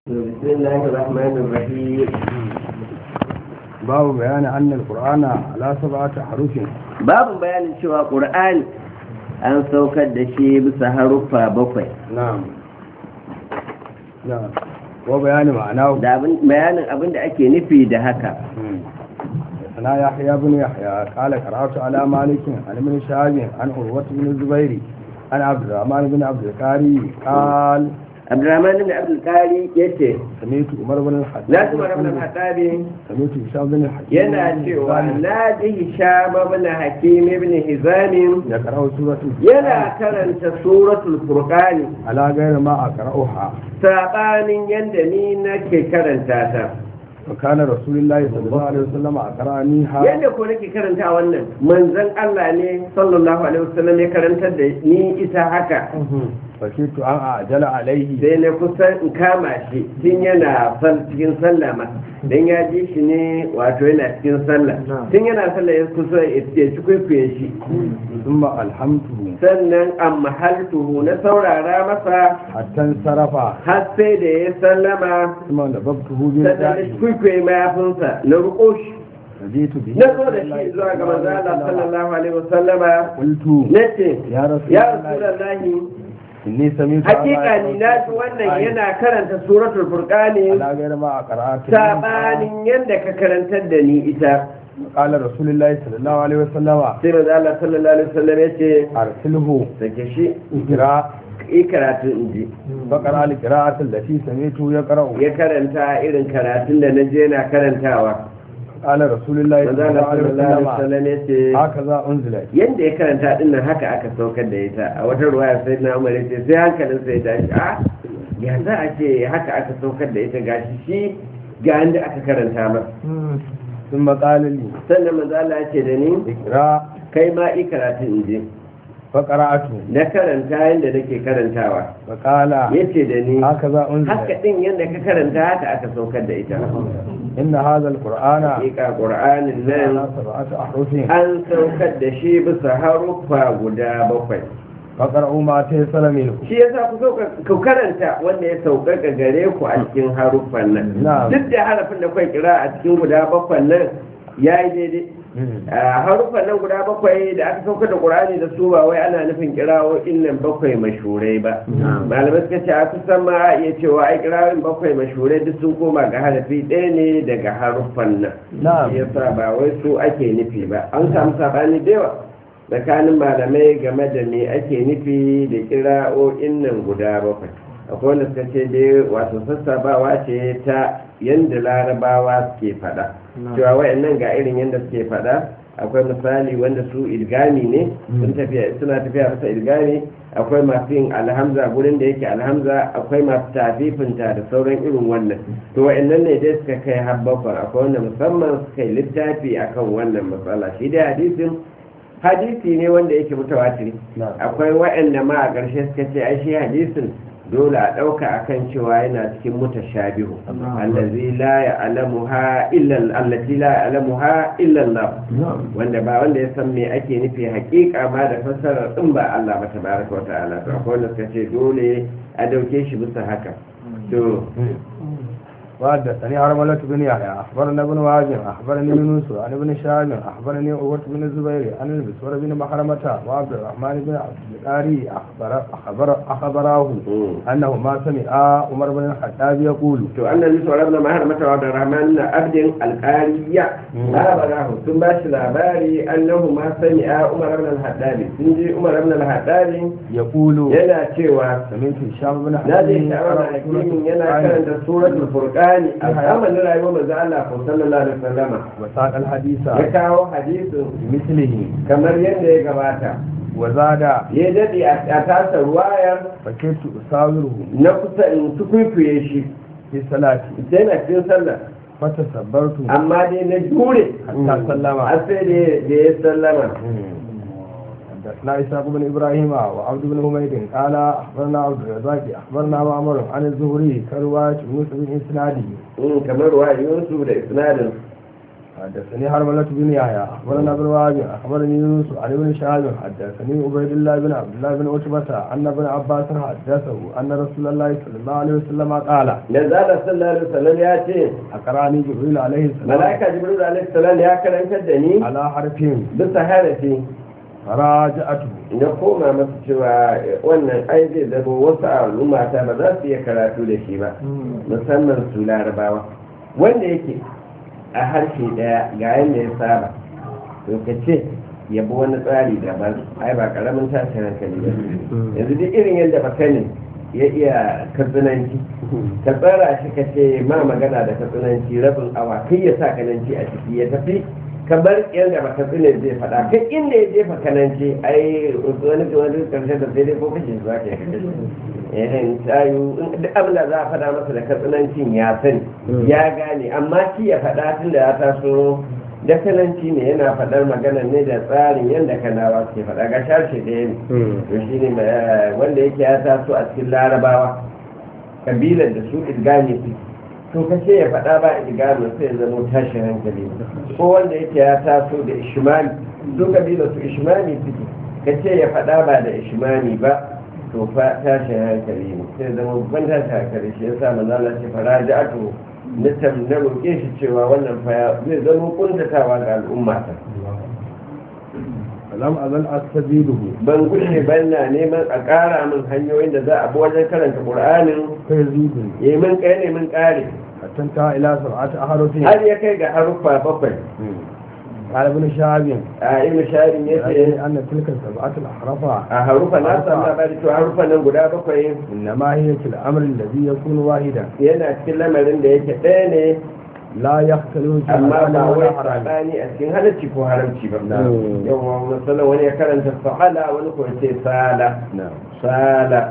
بسم الله الرحمن الرحيم باب بيان أن القرآن على سبعة حروف babu bayanin cewa ƙur'ani an saukar da shi bisa haruffa bakwai نعم نعم وبيان معناه da abin- bayanin abin da ake nufi da haka أنا يحيى بن يحيى قال قرأت على مالك عن ابن شهاب عن عروة بن الزبير عن عبد الرحمن بن عبد القاري قال abdurrahman ibn abdul qari yace سمعت عمر بن الخطاب na kuma rabin hatabi سمعت هشام بن الحكيم yana cewa na ji hisham ibn hakim ibn hizam يقرأ سورة yana karanta suratul furqani على غير ما أقرأها sabanin yanda ni nake karanta ta وكان رسول الله صلى الله عليه وسلم أقرأنيها yadda ko nake karanta wannan manzon Allah ne sallallahu alaihi wasallam ya karantar da ni ita haka فكنت أن أعجل عليه sai na kusan in kama shi tun yana sal cikin sallah ma dan ya ji shi ne wato yana cikin sallah tun yana sallah ya kusa ya ci kwaikwaye shi ثم ألهمته sannan an mahaltuhu na saurara masa حتى انصرف har sai da ya sallama ثم نببته sannan na بردائه kwaikwaye mayafinsa na ruko shi فجئت به na zo da shi zuwa ga manzo Allah sallallahu alaihi wasallama قلت nace يا رسول ya الله rasulallahi إني سمعت hakika ni na ji wannan yana karanta suratul furqani على غير ما أقرأت sabanin yadda ka karantar da ni ita قال رسول الله صلى الله عليه وسلم sai manzo Allah sallallahu alaihi wasallam ya ce أرسله sake shi اقرأ yi karatu in ji فقرأ القراءة التي سمعته يقرأ ya karanta irin karatun da na je na karantawa قال رسول الله manzo صلى الله Allah عليه sallallahu alaihi وسلم wasallam ya ce هكذا أنزلت yadda ya karanta din nan haka aka saukar da ita a wata ruwaya sai na umar ya ce sai hankalin sai ya tashi a ya za a ce haka aka saukar da ita gashi shi ga inda aka karanta masa ثم قال لي sannan manzo Allah ya ce da ni اقرأ kai ma i karatu in je فقرأته na karanta yadda nake karantawa فقال yace da ni هكذا haka أنزلت din yadda ka karanta haka aka saukar da ita إن هذا القرآن hakika qur'anin nan على سبعة أحرف an saukar da shi bisa haruffa guda bakwai فقرأوا ما تيسر منه shi yasa ku sauka ku karanta wanda ya sauƙaƙa gare ku a cikin haruffan nan Na'am. duk da harafin da kai kira a cikin guda bakwai nan yayi daidai a haruffan nan guda bakwai da aka saukar da qur'ani da su ba wai ana nufin kirawoyin nan bakwai mashurai ba malamai suka ce a kusan ma a iya cewa ai kirawoyin bakwai mashurai duk sun koma ga harafi ɗaya ne daga haruffan nan نعم shi yasa ba wai su ake nufi ba an samu sabani da yawa tsakanin malamai game da me ake nufi da kira'o'in nan guda bakwai akwai wanda suka ce dai wato sassabawa ce ta yadda larabawa suke fada cewa wayannan ga irin yadda suke fada akwai misali wanda su idgami ne sun tafiya suna tafiya bisa idgami akwai masu yin alhamza gurin da yake alhamza akwai masu tafifinta da sauran irin wannan to wayannan ne dai suka kai har bakwai akwai wanda musamman suka yi littafi akan wannan matsala shi dai hadisin hadisi ne wanda yake mutawatiri نعم akwai waɗanda ma a ƙarshe suka ce ai shi hadisin dole a ɗauka akan cewa yana cikin mutashabihu allazi la ya'lamuha illa allati la ya'lamuha illa Allah wanda ba wanda ya san me ake nufi haƙiƙa ma da fassarar din ba Allah ba tabaraka wa ta'ala to akwai wanda suka ce dole a dauke shi bisa haka to وحدثني عرملة بن يحيى أخبرنا ابن واجب أخبرني يونس عن ابن شهاب أخبرني عروة بن الزبير عن المسور بن محرمة وعبد الرحمن بن عبد القاري أخبر أخبر أخبراه mm. أنه ما سمع عمر بن الخطاب يقول to annan nisu rabna mahar mata wa da rahman na abdin alƙariya labarahu sun ba shi labari annahu ma sani a umar ibn al-haddadi sun ji umar ibn al-haddadi يقول yana cewa سمعت هشام بن na je حكيم shawara يقرأ hakimin سورة yana القرآن karanta suratul furqani a zamanin rayuwar manzo Allah ko sallallahu alaihi wasallama وساق الحديث ya kawo hadisin بمثله kamar yadda ya gabata وزاد ya dade a tasa ruwayar فكنت أساوره na kusa in tukuikuye shi في صلاتي sai na cikin sallah فتصبرت amma dai na jure حتى سلم har sai da ya sallama حدثنا إسحاق بن إبراهيم وعبد بن حميد قال أخبرنا عبد الرزاق أخبرنا معمر عن الزهري كرواية يونس بن إسناده Mm, kamar ra'ayinsu da isnadin حدثني حرملة بن يحيى أخبرنا ابن وهب أخبرني يونس عن ابن شهاب حدثني عبيد الله بن عبد الله بن عتبة أن ابن عباس حدثه أن رسول الله صلى الله عليه وسلم قال da zala sallallahu alaihi wasallam ya ce أقرأني جبريل عليه السلام malaika jibril alaihi salam ya karantar da ni على حرف bisa harafi فراجعته na koma masa cewa wannan ai zai zama wasu al'umma ta ba za su iya karatu da shi ba musamman su larabawa wanda yake a harshe daya ga yadda ya saba to ka ce ya bi wani tsari daban ai ba karamin tashin hankali ba yanzu duk irin yadda baka ne ya iya katsinanci ka tsara shi ka ce ma magana da katsinanci rabin awa kai ya sa kananci a ciki ya tafi kamar yadda baka tsine zai faɗa kai inda ya jefa kananci ai wani wani karshe da sai dai ko kashe shi zaka yi eh tayu duk abin da za a faɗa masa da katsinancin ya sani ya gane amma shi ya faɗa tun da ya taso da kananci ne yana faɗar magana ne da tsarin yadda kanawa suke faɗa ga sharshe ɗaya ne to shi ne wanda yake ya taso a cikin larabawa kabilar da su idgami suke to kace ya faɗa ba idgami sai ya zama tashin hankali ko wanda yake ya taso da ishmani su kabilar su ishmani suke kace ya faɗa ba da ishmani ba to fa tashin hankali ne sai zama babban tashin hankali shi yasa manzo Allah ce faraja'atu na tam na roƙe shi cewa wannan fa zai zama kuntatawa ga al'umma ta lam azal astabiduhu ban gushe ban na neman a ƙara min hanyoyin da za a bi wajen karanta qur'anin kai zidun yi min kai ne min ƙare hatta ta ila sab'ati ahrufin har ya kai ga haruffa bakwai قال ابن شهاب a ibn sharin ya يعني ce أن تلك السبعة الأحرف a harufa na samu labari cewa haruffa nan guda bakwai إنما هي في الأمر الذي يكون واحدا yana cikin lamarin da yake ɗaya ne لا يختلف في amma حلال ba wai ولا حرام saɓani a cikin halarci ko haramci ba Mm. yawa misalin wani ya karanta sa'ala wani ko ya ce sala نعم sala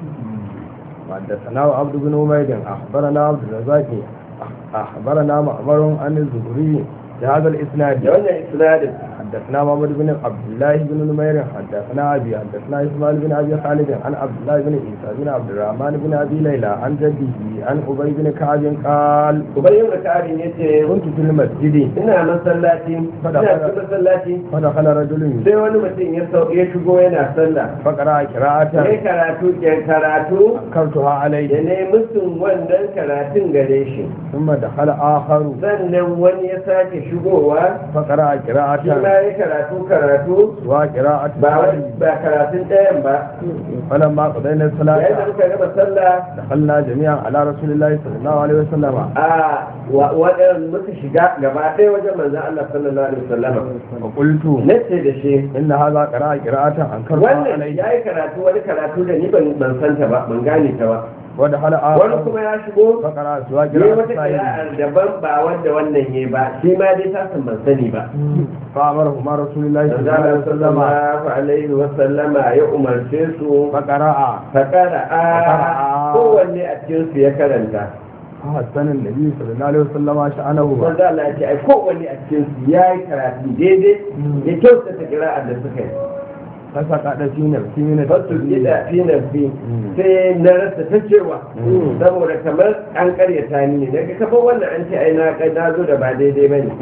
حدثنا عبد بن حميد أخبرنا عبد الرزاق أخبرنا معمر عن الزهري بهذا الإسناد da wannan isnadin حدثنا محمد بن عبد الله بن نمير حدثنا أبي حدثنا إسماعيل بن أبي خالد عن عبد الله بن عيسى بن عبد الرحمن بن أبي ليلى عن جده عن أبي بن كعب قال ubayin da karin ya ce كنت في المسجد ina masallaci ina cikin masallaci فدخل رجل sai wani mutum ya sau ya shigo yana sallah فقرأ ya قراءة karatu ke karatu أنكرتها da عليه ne musun wannan karatun gare shi ثم دخل آخر sannan wani ya sake shigowa فقرأ shi ma قراءة ya karatu karatu وقراءة ba wani ba karatun ɗayan ba فلما قضينا yayin da الصلاة muka gama sallah دخلنا جميعا على رسول الله صلى الله عليه وسلم a waɗanda muka shiga gaba ɗaya wajen manzan Allah sallallahu alaihi wasallam وقلت nace da shi إن هذا قراءة قراءة أنكرتها wannan عليه ya yi karatu wani karatu da ni ban ban santa ba ban gane ta ba ودخل wani آخر kuma ya shigo فقرأ سوى ne قراءة wata سائل kira'ar daban ba wanda wannan ya ba shi ma dai ta san ban sani ba فأمرهما رسول الله صلى الله عليه manzan وسلم sallallahu alaihi wasallama ya umarce su فقرأ fakara a Fakara'a. kowanne a cikin su ya karanta فحسن النبي صلى الله عليه وسلم شأنه manzo Allah ya ce ai kowanne a cikin su yayi karatu daidai ya kyautata kira'ar da suka yi فسقط في نفسي من fasu التسبيح gida fi nafsi sai na rasa ta cewa saboda kamar an karyata ni ne daga kafa wannan an ce ai na kai na zo da ba daidai bane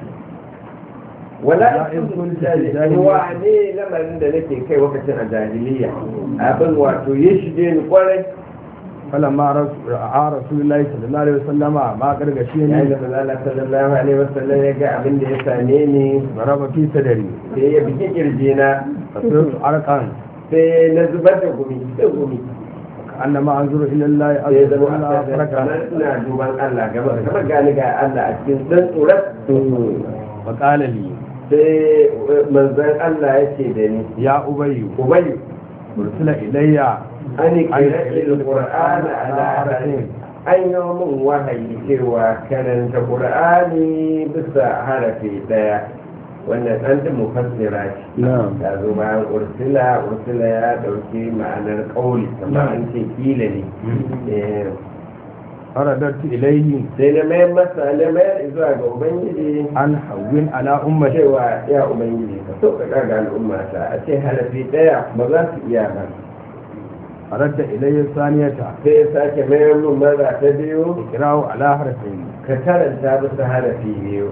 wala Ya in in kuntu jahili jahiliya. wa ne lamarin da nake kai lokacin a jahiliya abin wato ya shige ni kwarai فلما رس- رأى رسول الله صلى الله عليه وسلم ما yayin قرقشيني da manzo Allah sallallahu alaihi wasallam ya ga abin da ya same ni ضرب في صدري sai ya biki kirjina فصرت عرقا sai na zubar da gumi da gumi كأنما أنظر إلى الله sai عز zama وجل a kamar فرقا ina duban Allah gaba kamar gani ga Allah a cikin dan tsoron فقال لي sai manzon Allah ya ce da ni يا أبي ubayu أرسل إلي an kira il-qur'ana ala harafin an yi min wahayi cewa karanta qur'ani bisa harafi daya wannan an ta mufassira ce نعم ya zo bayan ursila ursila ya dauki ma'anar kauli kamar an ce kila ne Eh, فرددت إليه sai na mayar masa na mayar zuwa ga ubangiji أن هون على أمتي cewa ya ubangiji ka so ka ga al'ummata a ce harafi daya ba za su iya ba فرد إلي الثانية sai ya sake mayar min mara ta biyu اقرأوا على حرفين ka karanta bisa harafi biyu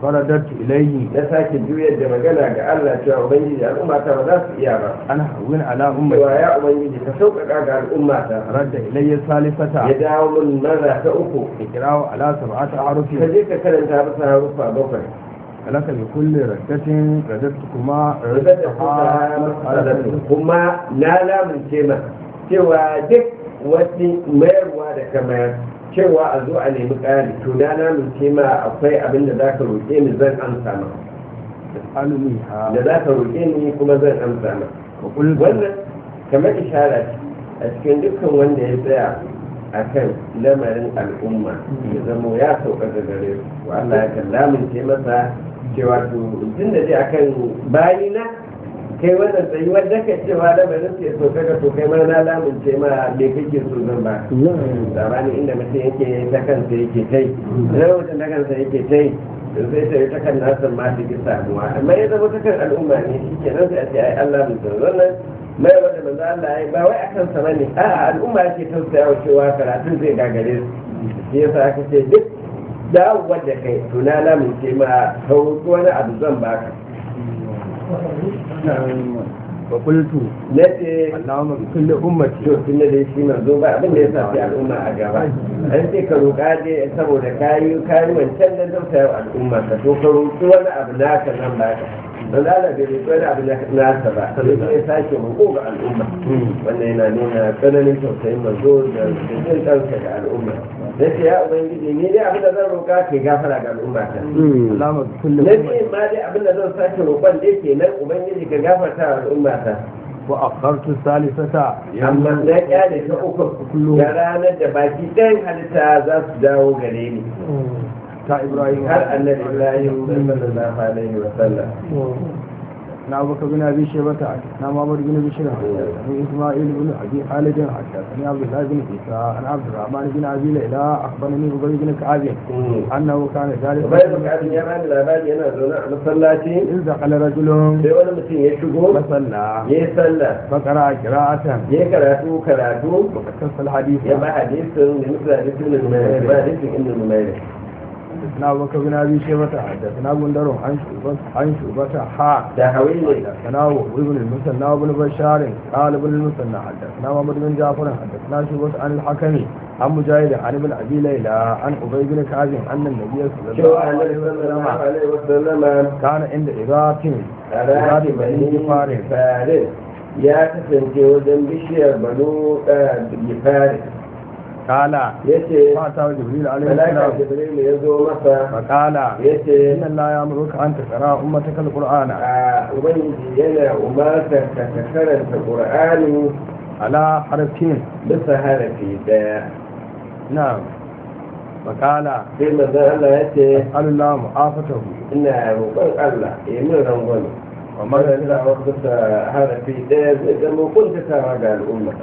فرددت إليه na sake juyar da magana ga Allah cewa ubangiji al'umma ta ba za su iya ba أنا هون على cewa أمتي ya ubangiji ka sauƙaƙa ga al'umma ta رد إلي ya الثالثة dawo min maza ta uku اقرأوا على سبعة أحرف ka je ka karanta masa harufa bakwai لك لكل ردة رددتكما rubuta da kuka رددتها matsalatu kuma na lamunce ma cewa duk wani mayarwa da ka mayar cewa a zo a nemi ƙari to na lamunce ma akwai abin da za ka roƙe ni zan amsa ma تسألنيها da za ka roƙe ni kuma zan amsa ma وقلت wannan kamar ishara ce a cikin dukkan wanda ya tsaya a kan lamarin al'umma ya zamo ya sauka da gare su wa Allah ya kan lamunce masa cewa to tun da dai akan bayina kai wannan tsayuwar da ka cewa lamarin sai sauka ga to kai ma na lamunce ma me kake so zan ba zamani inda mutum yake ta kansa yake tai idan mutum ta kansa yake tai sai ta yi ta kan nasa ma ta ki samuwa amma ya zama ta kan al'umma ne shi ke nan sai a ce ai Allah mun san wannan mai wanda manzo Allah ya yi ba wai akan sa bane a al'umma yake tausaya wa cewa karatun zai gagare su shi yasa aka ce duk dawowar da kai to na lamunce ma sauki wani abu zan baka وقلت na ce اللهم بكل أمتي to tun da dai shi manzo ba abin da ya sa sai al'umma a gaba an ce ka roƙa dai saboda kayi kayi wancan da tausaya wa al'umma ka to ka roƙi wani abu naka nan ba ka don Allah bai roƙi wani abu nasa ba sai ya sake roƙo ga al'umma wannan yana nuna tsananin tausayin manzo da jin kansa ga al'umma na ce ya ubangiji ni dai abin da zan roƙa ke gafara ga al'umma ta اللهم بكل na أمتي ce ma dai abin da zan sake roƙon dai kenan ubangiji ka gafarta wa al'umma ta وأخرت الثالثة amma na kyale ta uku da ranar da baki ɗayan halitta za su dawo gare ni تا إبراهيم har annabi ibrahim sallallahu alaihi wa sallam na abubakar bin abi shebata na mamar bin bishir ni isma'il bin abi khalid حدثني عبد الله بن عيسى عن عبد الرحمن بن ابي ليلى اخبرني ابي بن كعب انه كان ذلك bai da abin ya bani labari yana zaune a masallaci اذ دخل رجل sai wani mutum ya shigo فصلى ya yi sallah فقرا قراءة ya yi karatu karatu وقص الحديث ya ba hadisin da mutum hadisin da numairu ba hadisin inda numairu حدثنا ابو بكر بن ابي شيبه حدثنا بندر عن شعبة عن شعبة حاء da hawi ne حدثنا ابن المثنى وابن بشار قال ابن المثنى حدثنا محمد بن جعفر حدثنا شعبة عن الحكم عن مجاهد عن ابن ابي ليلى عن ابي بن كعب ان النبي صلى الله cewa عليه annabi sallallahu وسلم alaihi wa sallama كان عند إغاث a إغاث ranar بني bani فارس farin ya kasance wajen bishiyar banu farin قال ya ce فأتاه جبريل عليه malaka السلام jibril ya zo masa فقال ya ce إن الله يأمرك أن تقرأ أمتك القرآن a ubangiji yana umartar ka ka karanta qur'ani على حرفين bisa harafi daya نعم فقال sai manzon Allah ya ce أسأل الله معافته ina roƙon Allah ya min rangwame ومغفرة magantawa bisa harafi daya zai zama kuntatawa ga al'umma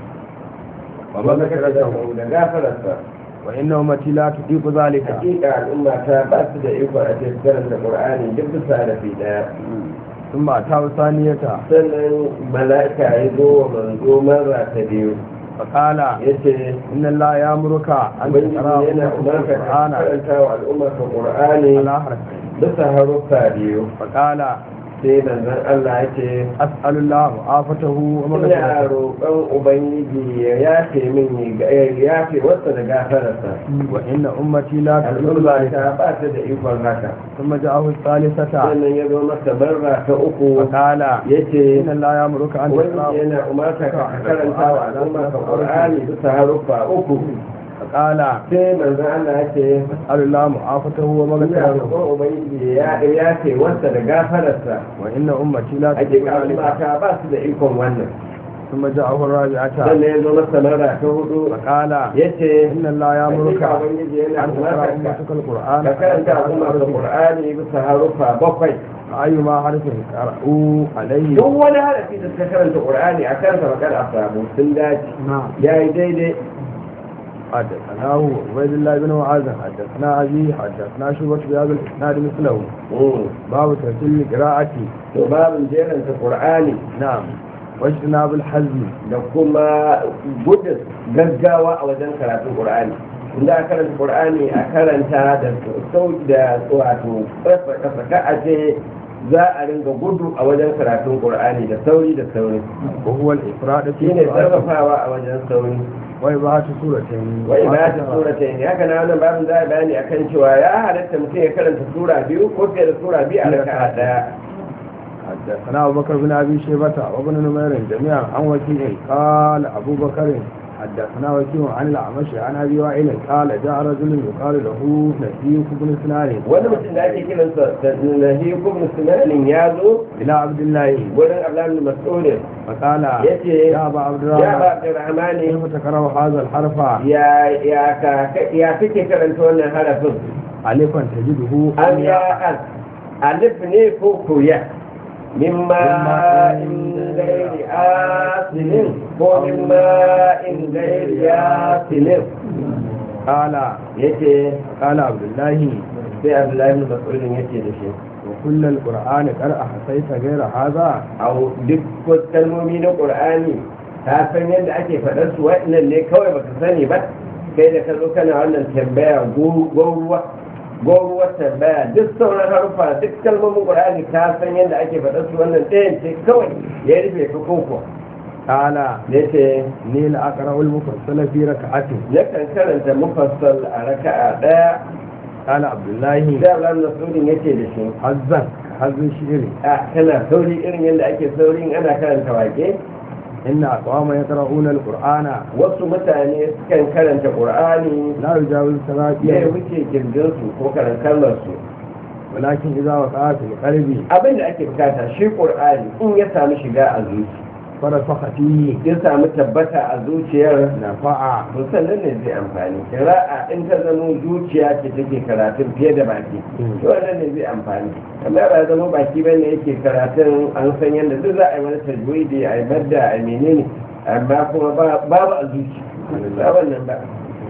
ومغفرته da gafararsa وإن أمتي لا تطيق ذلك hakika al'umma ta ba su da iko a cikin karanta qur'ani duk bisa harafi daya ثم أتاه ثانية sannan mala'ika ya zo wa manzo mara ta biyu فقال ya ce إن الله يأمرك أن ubangiji تقرأ yana أمتك umarka ka القرآن karanta wa al'umma ka qur'ani على حرفين bisa haruffa biyu فقال sai manzon Allah ya ce أسأل الله معافته ina ومغفرته roƙon ubangiji ya yafe min ya yafe wasa da gafararsa وإن أمتي لا تطيق al'umma ذلك ta ba ta da ikon haka ثم جاءه الثالثة sannan ya zo masa barra ta uku فقال ya ce إن الله يأمرك أن wani تقرأ yana umarta ka karanta wa al'umma ka qur'ani bisa haruffa uku فقال sai manzon Allah ya ce أسأل الله معافته ina ومغفرته roƙon ubangiji ya yafe wasa da gafararsa وإن أمتي لا ake تطيق al'umma ذلك ta ba su da ikon wannan ثم جاءه الرابعة sannan ya zo masa mara ta hudu فقال ya ce إن الله يأمرك hakika ubangiji yana أن تقرأ umarta أمتك القرآن ka karanta al'umma ka qur'ani bisa haruffa bakwai أيما حرف قرأوا عليه duk wani harafi da suka karanta qur'ani a kansa bakar a samu sun dace نعم ya yi daidai حدثناه عبيد الله بن معاذ حدثنا أبي حدثنا شعبة بهذا الإسناد مثله Mm. باب ترتيل القراءة to babin jeranta qur'ani نعم واجتناب الحزم da kuma gudun gaggawa a wajen karatun qur'ani inda a karanta qur'ani a karanta da sauki da wato kasa ka a ce za a ringa gudu a wajen karatun qur'ani da sauri da sauri وهو الإفراد في shine قراءته sarrafawa a wajen sauri وإباحة سورتين wai ba ta sura ta yi haka na wannan babin za a bayani akan cewa ya halatta mutum ya karanta sura biyu ko fiye da sura biyu a raka'a daya حدثنا أبو بكر بن أبي شيبة وابن نمير جميعا عن وكيع قال أبو بكر حدثنا وكيع عن الأعمش عن أبي وائل قال جاء رجل يقال له نسيك بن سنان wani mutum da ake kiransa da nahi kubn sunanin ya zo إلى عبد الله wurin abdullahi mas'ud فقال yace يا أبا عبد ya ba الرحمن abdurrahmani كيف تكره هذا الحرف ya ya ka ya kake karanta wannan harafin ألفا تجده an ya an alif ne ko koya mimma in gairi asilin ko mimma in gairi asilin قال yace قال عبد الله sai abdullahi mas'udin yace da shi وكل القرآن قد أحصيت غير هذا a duk wasu kalmomi na ƙur'ani ta san yadda ake faɗar su waɗannan ne kawai baka sani ba kai da ka zo kana wannan tambaya goruwa goruwar tambaya duk sauran harfa duk kalmomin ƙur'ani ta san yadda ake faɗar su wannan ɗayan ce kawai ya rufe ka koko قال ya ce ni la aqra'u al-mufassala fi rak'atin yakan karanta mufassal a raka'a ɗaya qala abdullahi da Allah Nasrudin ya ce da shi hazzan hazzan shi'ri a kana sauri irin yadda ake sauri in ana karanta wake inna aqwama yaqra'una al-qur'ana wasu mutane sukan karanta ƙur'ani la yujawizu ya salati wuce kirjinsu ko karantarsu walakin idza waqa'a fil qalbi abin da ake bukata shi ƙur'ani in ya samu shiga a zuci farasakha fihi ya samu tabbata a zuciyar nafa'a to sannan ne zai amfani kira'a in ta zama zuciya ce take karatun fiye da baki Mm. to wannan ne zai amfani amma ba zama baki bane yake karatun an san yadda duk za a yi wani tajwidi a yi madda a yi menene amma kuma ba- babu a zuci ba wannan ba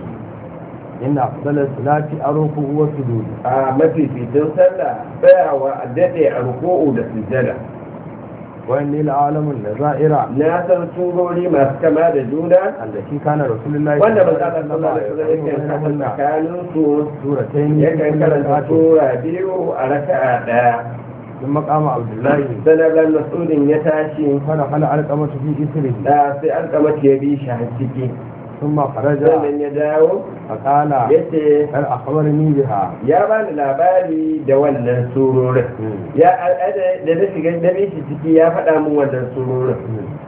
inna afdala salati aruku wa sujud a mafificin sallah tsayawa a daɗe a ruku'u da sujjada wa inni la'alamu nazaira na san surori masu kama da juna allati kana rasulullahi wanda ba za ka sallah da suna yakan kasa tsakanin su suratayn yakan karanta sura biyu a raka'a ɗaya ثم قام عبد الله sanarwar masudin ya tashi فدخل علقمة في إثره da sai an kama ya bi shi har ciki ثم خرج sannan ya dawo فقال ya ce هل أخبرني بها ya bani labari da wannan surorin ya al'ada da na shiga da bi shi ciki ya faɗa min wannan surorin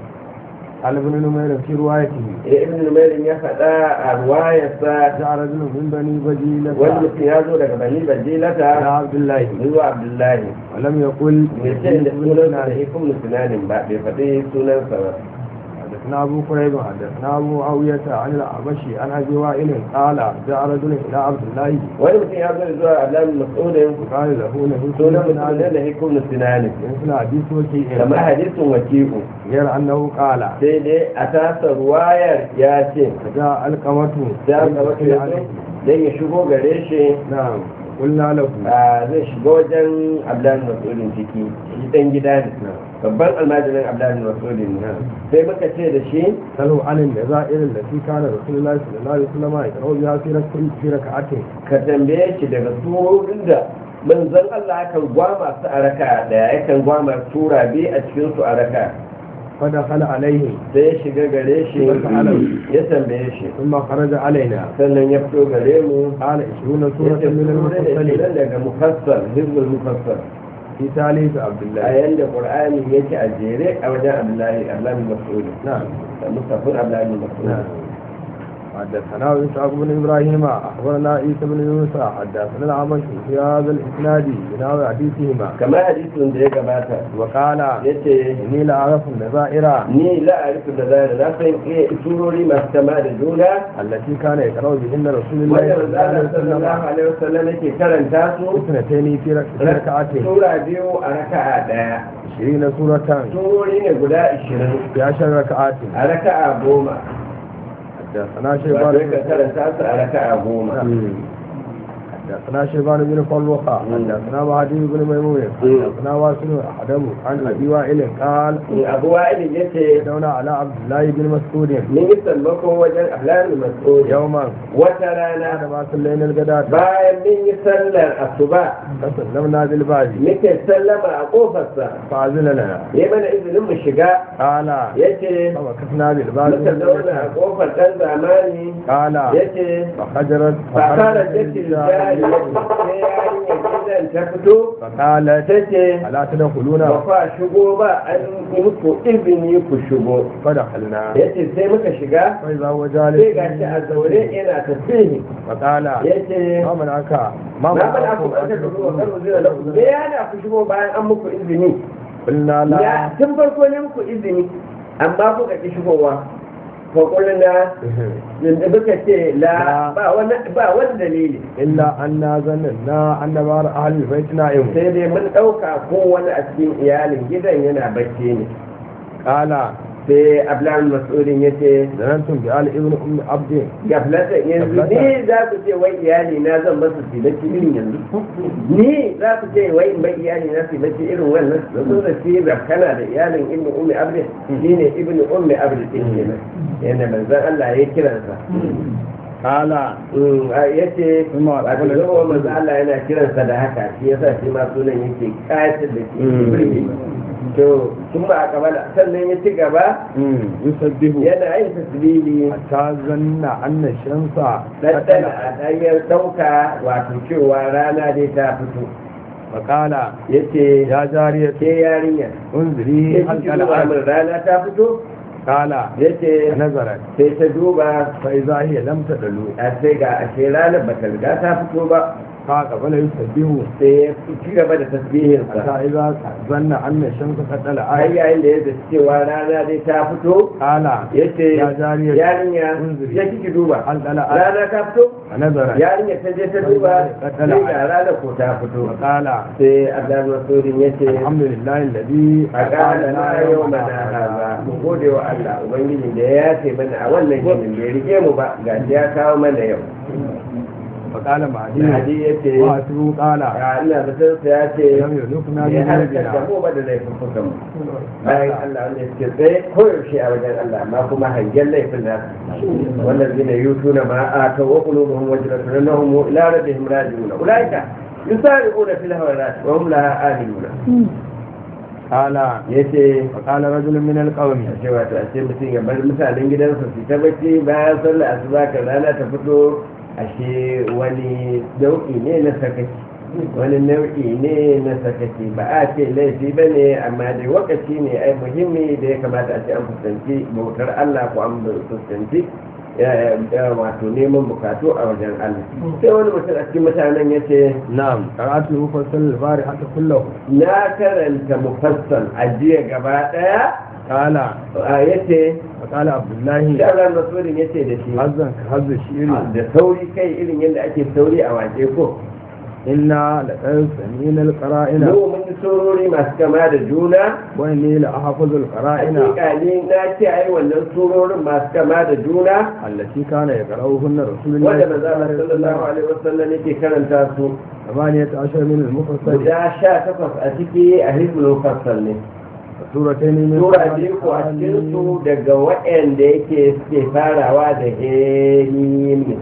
قال ابن نمير في روايته Eh, ibn numairin ya faɗa a ruwayarsa جاء رجل من بني بجيلة wani mutum ya zo daga bani إلى bajilata عبد الله zuwa abdullahi ولم يقل mai ce da sunansa da ikon musulmanin ba bai faɗi sunansa ba حدثنا أبو قريب حدثنا أبو معاوية عن الأعمشي عن أبي وائل قال جاء رجل إلى عبد الله wani mutum ya zo zuwa abdullahi masudin قال له نهي sunan كل musulmanin da ikon musulmanin مثل حديث وكيء kamar hadisin wakiku غير أنه قال sai dai a tasa ruwayar ya ce جاء القمة za ka wata ya zo don ya shigo gare shi نعم قلنا له a zai shiga wajen abdullahi masudin ciki shi dan gida ne babban almajirin abdullahi masudin ne sai muka ce da shi سألوا عن النذائر التي كان رسول الله صلى الله عليه وسلم يقرأ بها في ركعة في ركعته ka tambaye shi daga surorin da manzon Allah kan gwama su a raka daya yakan gwama sura biyu a cikin su a raka فدخل عليه sai ya shiga gare shi ya tambaye shi ثم خرج علينا sannan ya fito gare mu قال 20 سورة ya من المفصلين nan daga mufassal hizbul mufassal في ثالث عبد a الله yanda qur'ani yake a jere a wajen abdullahi abdullahi mas'ud نعم da mustafin abdullahi mas'ud نعم حدثنا إسحاق بن إبراهيم أخبرنا عيسى بن يونس حدثنا العمش في هذا الإسناد بناء حديثهما kamar hadisin da ya gabata وقال yace إني لأعرف النذائر ni la arifu da zai na san iya surori masu kama da juna التي كان يقرأ بهن رسول الله wanda صلى الله manzala عليه sallallahu وسلم alaihi wasallam yake karanta su اثنتين في رك- في ركعتين sura biyu a raka'a daya 20 سورة surori ne guda 20 في عشر ركعات a raka'a goma حدثنا wato شيبان yakan karanta su a raka'a goma حدثنا شيبان بن فروخة حدثنا مهدي بن ميمون حدثنا واسل أحدم عن أبي وائل قال abu wa'ilin ya ce دون على عبد الله بن مسعود mun yi sammakon wajen ahlamin mas'udi يوما wata بعد rana ما صلينا الغداة bayan mun yi sallar asuba فسلمنا بالباب muke sallama a kofarsa فأذن لنا ya mana izinin mu shiga قال ya ce فمكثنا بالباب muka zauna a kofar ɗan zamani قال ya ce فخجرت fakara jakin jari sai yarinyar gidan ta fito فقالت ta ce ألا تدخلون ba fa shigo ba an yi muku izini ku shigo فدخلنا ya ce sai muka shiga فإذا هو sai جالس ga shi a zaune yana tasbihi فقال ya ce ما منعك ما na faɗa ku منعكم ɓarka أن da zuwa kan تدخلوا uzina da ku me ya na ku shigo bayan an muku izini قلنا لا ya tun farko ne muku izini amma kuka ki shigowa fa kulna yanzu muka ce la ba wani ba wani dalili إلا أن ظننا أن بعض أهل البيت نائم sai dai mun ɗauka ko wani a cikin iyalin gidan yana bacci ne قال sai ablan mas'udin ya ce ظننتم بآل ابن أم عبد gaflata yanzu ni za ku ce wai iyali na zan basu su bacci irin yanzu ni za ku ce wai in bai iyali na su bacci irin wannan da sun da shi kana da iyalin ibnu ummi abdi shi ne ibnu ummi abdi din kenan yana manzon Allah ya kiransa قال ya ce Kuma wato wala- zama manzon Allah yana kiransa da haka shi yasa shi ma sunan yake kayatar da shi Mm. birge to sun ba a kabala sannan ya ci gaba يسبه yana yin tasbihi حتى ظن أن الشمس daddana a ɗanyar ɗauka wato cewa rana dai ta fito فقال ya ce يا جارية ke yarinya انظري ya هل ci قال duba min rana ta fito قال ya ce فنظرت sai ta duba فإذا هي لم تدلو a sai ga ashe ranar ba ta riga ta fito ba فقبل يسبه sai ya ci gaba da tasbihinsa حتى إذا ظن أن الشمس قد har طلعت yayin da ya zaci cewa rana dai ta fito قال ya ce يا جارية yarinya انظري ya kiki duba هل طلعت rana ta fito فنظرت yarinya ta je ta duba sai ga rana ko ta fito وقال sai abdul masudin ya ce الحمد لله الذي a ƙara na yau mana haza mu gode wa Allah ubangiji da ya yace mana a wannan ginin bai rike mu ba ga shi ya kawo mana yau فقال da معدي hadi ya ce وأسره قال a ina zaton sa ya ce لم يلقنا ya harkar da بذنوبنا mu ba da laifuffukan mu bayan Allah wanda suke tsaye koyaushe a wajen Allah amma kuma hangen laifin nasu wannan zina yutuna ma a ta wa qulubuhum wajratun annahum ila rabbihim raji'un ulaika yusari'una fil khairat wa hum laha amiluna قال yace فقال رجل من القوم a ce wato a ce mutum ya bar mutanen gidansa su ta bacci bayan sallar asuba kan rana ta fito ashe wani nau'i ne na sakaci wani nau'i ne na sakaci ba a ce laifi ba ne amma dai wakaci ne ai muhimmi da ya kamata a ce an fuskanci bautar Allah ko an fuskanci eh, eh, wato neman bukatu a wajen Allah sai wani mutum a cikin mutanen ya ce نعم قرأت مفصل البارحة كله na karanta mufassal a jiya gaba daya قال ya ce فقال عبد الله shi Allah Masudin ya ce da shi حزن كهز الشعر da sauri kai irin yadda ake sauri a wake ko إنا لقد سمينا القرائن mu mun yi surori masu kama da juna وإني لأحفظ القرائن hakika ni na ce ai wannan surorin masu kama da juna التي كان يقرأهن رسول الله wanda صلى manzo الله Allah عليه sallallahu وسلم alaihi wasallam yake karanta su ثمانية عشر من المفصل guda sha takwas a ciki a hizbul mufassal ne سورتين من sura biyu ko a cikin su daga waɗanda yake suke farawa da hemim ne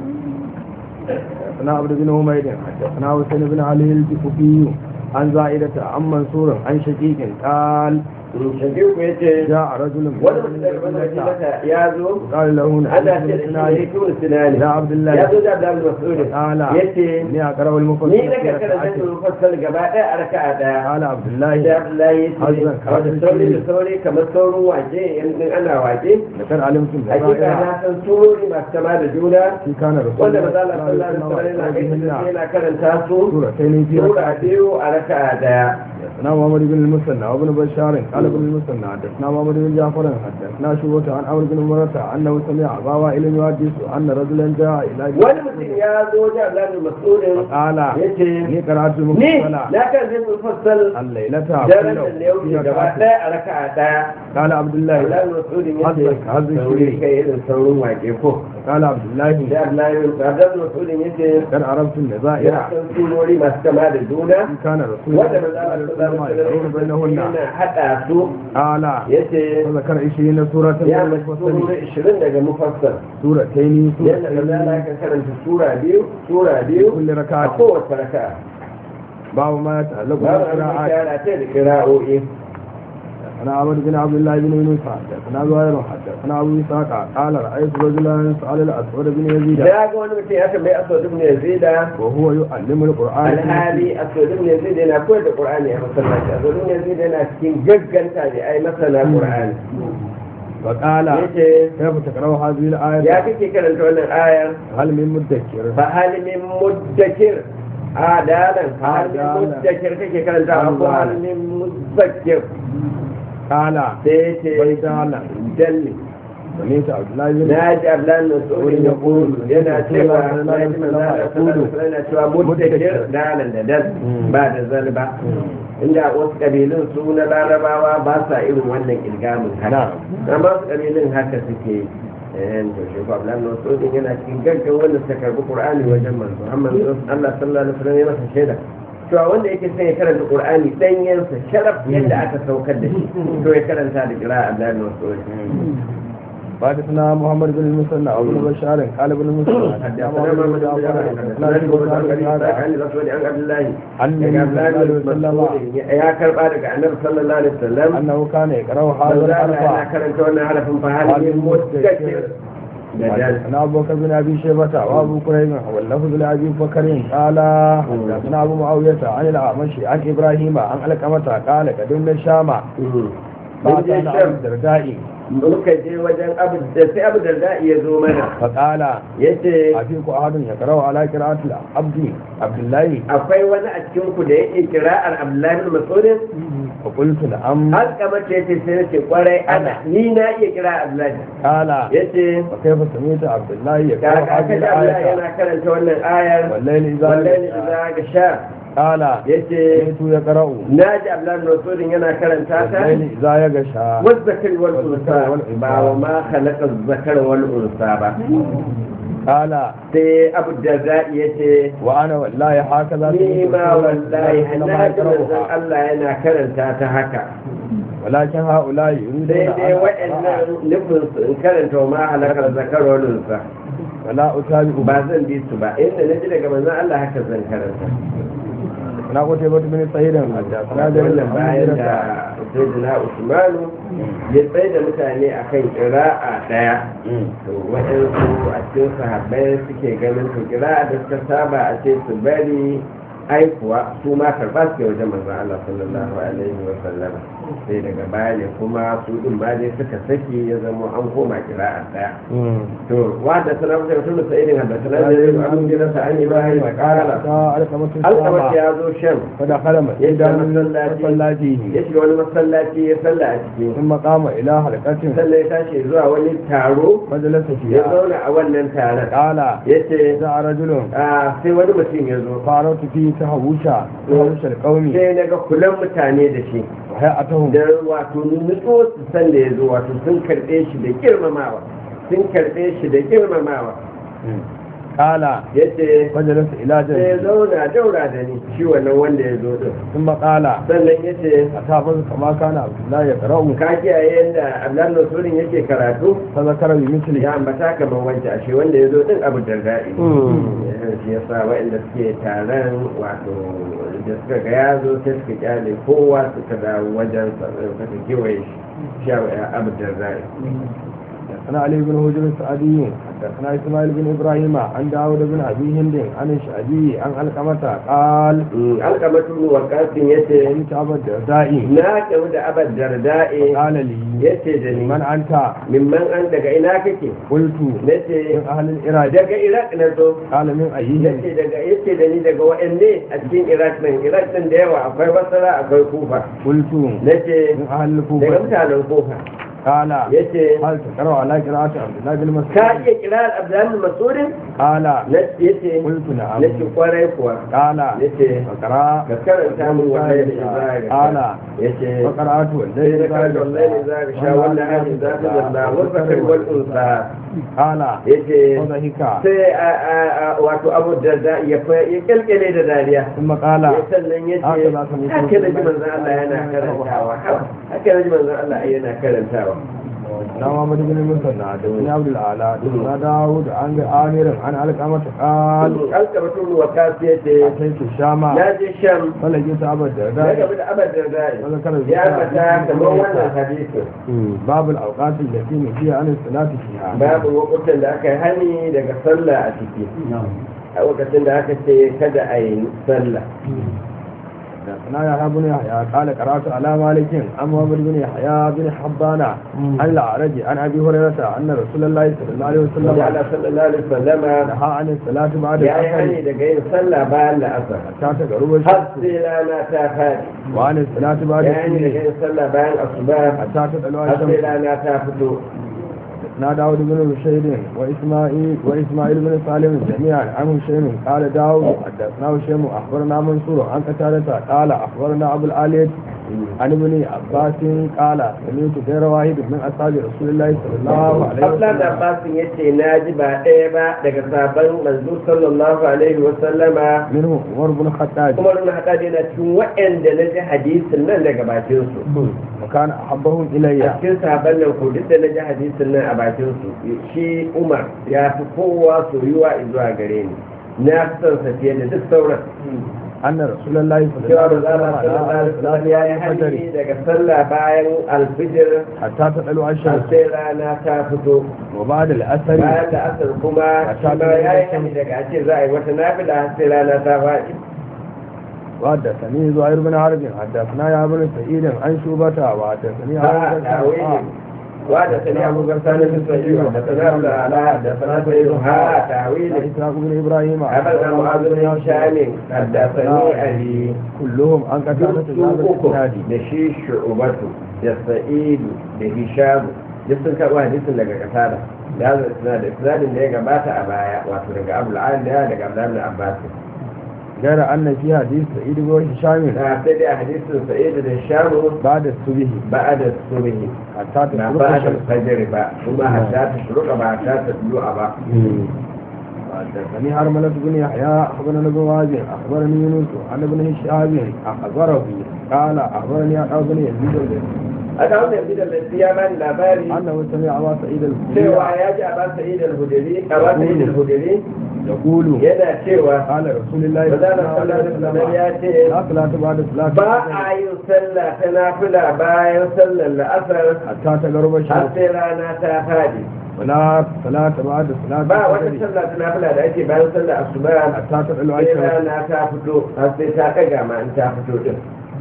حدثنا عبد بن حميد حدثنا حسين بن علي الجفوفي عن زائدة عن منصور عن شقيق قال shafiku ya ce جاء رجل من wani mutum daga المدينة madinata ya zo قال له ana ce نعم da shi ne tun sinani يا عبد ya الله zo da Abdul Mas'ud قال ya ce إني أقرأ المفصل ni na في karkara ركعتين. zan mufassal gaba ɗaya a raka'a ɗaya قال عبد sai الله Abdullahi ya ce Hazan, wata kafin sauri da shi. sauri kamar saurin wake in ana wake لقد علمتم hakika بغائرها na san surori masu kama da juna في كان رسول wanda الله maza Allah صلى الله sallallahu alaihi عليه wasallam yana kai وسلم yana karanta su سورتين في sura ركعتين biyu a raka'a ɗaya حدثنا محمد بن المثنى وابن بشار قال ابن المثنى حدثنا محمد بن جعفر حدثنا شعبة عن عمرو بن مرة انه سمع ابا وائل يحدث ان رجلا جاء الى wani mutum ya zo da Abdullahi Mas'udin قال yace اني قرات ni المفصل na kan zai mufassal الليلة daren da ya wuce gaba ɗaya a raka'a ɗaya قال عبد الله Abdullahi Mas'udin yace Hazzak, hazzak sauri shiri. kai irin saurin wake ko قال عبد الله da Abdullahi Abdullahi Mas'udin yace قد عرفت النظائر ya san surori masu kama da juna إن كان رسول wanda الله ba صلى za الله a عليه وسلم يقرون بينهن yana haɗa su قال yace وذكر 20 سورة ya من mace المفصل surori ishirin daga mufassal سورتين yadda da za سورتين ka karanta sura biyu sura biyu كل a ركعة kowace raka'a باب ما يتعلق babu an بالقراءات kyara ta da kira'o'i أنا عبد بن عبد الله بن يونس حدثنا زهير حدثنا أبو إسحاق قال رأيت رجلا سأل الأسود بن يزيد da ga wani mutum ya tambayi aswad ibn yazid وهو يعلم القرآن في alhali aswad ibn yazid yana koyar da qur'ani a masallaci aswad ibn yazid yana cikin gagganta da ai masana qur'ani المسجد. فقال yace كيف تقرأ هذه ya الآية kake karanta wannan ayar هل من مدكر fa hal min muddakir adalan fa hal min Adalan. muddakir kake karanta ko hal min muzakkir قال sai yace بل دالا dalli سمعت عبد الله بن na ji ablan mas'udin ya kulu yana cewa na ji manzana sallallahu alaihi yana cewa muddakir dalan da dal ba da zal ba inda wasu kabilun su na larabawa ba sa irin wannan ilgamin haka amma wasu kabilun haka suke yi eh to shi ko ablan mas'udin yana cikin gaggan wanda suka karbi qur'ani wajen manzo amma Allah sallallahu alaihi wasallam ya masa shaida cewa wanda yake son ya karanta qur'ani danyensa sharaf yadda aka saukar da shi to ya karanta da qira'a ablan mas'udin حدثنا محمد بن المثنى وابن بشار قال ابن المثنى حدثنا محمد بن جعفر حدثنا شعبة عن إسحاق عن النبي صلى الله عليه وسلم ya karba daga annabi sallallahu alaihi wasallam أنه كان يقرأ هذا manzo Allah yana الحرف karanta wannan harafin fa halin mutakir da dal حدثنا أبو بكر بن أبي شيبة وأبو كريم واللفظ لأبي بكر قال حدثنا أبو معاوية عن الأعمش عن إبراهيم عن علقمة قال قدمنا الشام فأتانا أبو الدرداء muka je wajen abu da sai abu da ya zo mana فقال yace أفيك أحد يقرأ على قراءة العبد عبد الله akwai wani a cikin ku da yake kira'ar Abdullahi bin Mas'ud فقلت نعم har kamar ce yace sai nace kwarai ana ni na iya kira Abdullahi قال yace وكيف سمعت عبد الله يقرأ kaga هذه kaga Abdullahi الآية yana karanta wannan ayar والليل إذا wallahi يغشى. idza gasha قال yace سمعت يقرأ naji Abdullahi bin Mas'ud yana karanta ta والليل إذا يغشى والذكر والأنثى ba wa ma khalaqa zakar wal unsa ba قال sai Abu Darda yace وأنا والله هكذا ni سمعت ma رسول الله wallahi صلى الله na عليه ji وسلم manzon يقرأها. Allah yana karanta ta haka ولكن هؤلاء يريدون sai dai أن waɗannan أقرأ nufin su in karanta wa ma halakar zakar wal unsa ولا أتابع ba zan bi su ba inda na ji daga manzon Allah haka zan karanta أنا قتيبة بن سعيد حدثنا جرير wannan عن bayan هجرة da sayyidina Usmanu ya tsaye da mutane akan ƙira'a ɗaya to waɗansu a cikin sahabbai suke ganin to ƙira'a da suka saba a ce su bari aikuwa su ma karɓa suke wajen manzon Allah sallallahu alaihi wa sallam sai daga baya ne kuma su din ma dai suka saki ya zama an koma ƙira'a ɗaya to wanda sana mutum mutum da sa'idin haddasa na da yau an gina sa an yi bayan da ƙara alƙamatu alƙamar sama ya zo shan فدخل ya مسجدا shiga من masallaci ya مصلاته shiga wani masallaci ya salla a ciki ثم قام إلى حلقة sannan ya tashi zuwa wani taro فجلس ya فيها zauna a wannan taron قال ya ce جاء رجل sai wani mutum ya zo فعرفت فيه تهوشا تهوش القوم sai na ga kulan mutane da shi وهيئتهم da wato nutso su san da ya zo wato sun karɓe shi da girmamawa sun karɓe shi da girmamawa قال ya ce فجلس إلى sai ya جنبه zauna daura da ni shi wannan wanda ya zo din ثم قال sannan ya ce أتحفظ كما كان عبد الله يقرأ ka kiyaye yadda abdullahi nasurin yake karatu فذكر بمثله ya ambata kamar wancan ashe wanda ya zo din abu darda'i shi ya sa waɗanda suke taron wato da suka ga ya zo sai suka kyale kowa suka dawo wajen sa suka kewaye shi shi ya abu darda'i حدثنا علي بن هجر السعدي حدثنا اسماعيل بن ابراهيم عن داود بن ابي هند عن الشعبي عن علقمة قال alkamatu wa kasin yace كنت ابا الدرداء na kamu da abad darda'i قال لي yace da ni من انت mimman an daga ina kake قلت nace من اهل العراق daga iraq na zo قال من ايهم yace daga yace da ni daga wa'anne a cikin iraq nan iraq din da yawa akwai basra akwai kufa قلت nace من اهل daga الكوفة mutanen kufa قال yace هل تقرأ على قراءة عبد الله بن ka مسعود iya kirar abdulhamid masudin قال yace قلت نعم nace kwarai kuwa قال yace فقرأ ka karanta min wallahi da izari قال yace فقرأت sai والليل da karanta wallahi da izari sha wanda hali za ta zalla wal fakir wal unsa قال yace وضحك sai a- a- a- wato abu da za ya fa- ya kyalkyale da dariya ثم قال ya sannan ya ce haka za ka mutu haka da ji manzan Allah yana karantawa haka da ji manzan Allah yana karantawa na Muhammad bin Musanna da bin Abdul Ala da na Dawud an ga Amirin an alƙama ta qal alkabatun wa kasu ya ce ataitu shama na je sham falaki ta abad da ya da gabi da abar da zai wala kana ya fata kamar wannan hadisin babu al-awqat allati nufiya an salati fiha babu lokutan da aka yi hani daga sallah a ciki a lokacin da aka ce kada a yi sallah na ya habu ne ya kala karatu ala malikin an muhammad bin yahya bin habbana an la'araji an abi hurairata anna rasulullahi sallallahu alaihi da wasallam Allah sallallahu alaihi wasallama naha an salati ba'da ya yi hani al-asr daga yin sallah bayan la'asar ta ta garuba har shi sai rana ta fadi wa an salati ba'da ya yi hani daga al-asr yin sallah bayan asuba ta ta dalwa har sai shamsu rana ta fito na داود بن رشيد وإسماعيل وإسماعيل بن سالم جميعا عن هشيم قال داود حدثنا هشيم أخبرنا منصور عن قتادة قال أخبرنا أبو الآلية عن ابن عباس قال سمعت غير واحد من أصحاب رسول الله صلى الله عليه Abdullahi وسلم Abbasin ya ce na ji ba ɗaya ba daga sabon manzo sallallahu alaihi wa sallama منهم عمر بن الخطاب kuma nuna haɗa yana cikin waɗanda na ji hadisin nan daga bakin su وكان أحبهم a إلي cikin sabon nan ko duk da na ji hadisin nan a bakin su shi Umar ya fi kowa soyuwa zuwa gare ni na fi son sa fiye da duk sauran أن رسول الله صلى الله cewa عليه da وسلم zama sallallahu على alaihi wasallam صلاة ya yi الفجر hani daga sallah bayan alfijir حتى تطلع har الشمس sai rana ta fito وبعد الأثر bayan da asar kuma shi ma ya yi hani daga a ce za a yi wata nafila har sai rana ta faɗi وحدثني زهير بن حرب حدثنا يا بن سعيد عن شوبة وحدثني ها عن تاويل وحدثني ابو غسان بن سعيد وحدثنا ابو العلاء حدثنا سعيد ها تاويل إسحاق بن إبراهيم حدثنا معاذ بن هشام حدثني علي كلهم عن قتادة duk بن uku الإسناد da shi shu'ubatu da sa'idu da hishamu duk sun karɓo hadisin daga kasada da zai suna da isnadin da ya gabata a baya wato daga abu al'aliya daga abdullahi abbas غير أن في حديث سعيد بن هشام na sai dai a hadisin sa'idu da hishamu بعد الصبح ba'ada subhi حتى na تطلع ba da الشمس fajr ba kuma hatta ta shuruka ba hatta ta du'a ba حدثني هرملة بن يحيى أخبرنا ابن وازن أخبرني يونس عن ابن هشام أخبره قال أخبرني عن ابن يزيد a da wannan bidan da ya bani labari أنه سمع أبا سعيد cewa الخدري ya ji a ba sa'id al-hudri a ba sa'id al-hudri يقول yana cewa قال رسول الله Manzana sallallahu alaihi wasallam ya ce لا صلاة بعد صلاة ba a yin sallah ta nafila bayan sallar la'asar حتى تغرب har الشمس sai rana ta fadi ولا صلاة بعد صلاة ba wata الفجر sallah ta nafila da ake bayan sallar asuba حتى تطلع sai الشمس rana ta fito har sai ta daga ma in ta fito din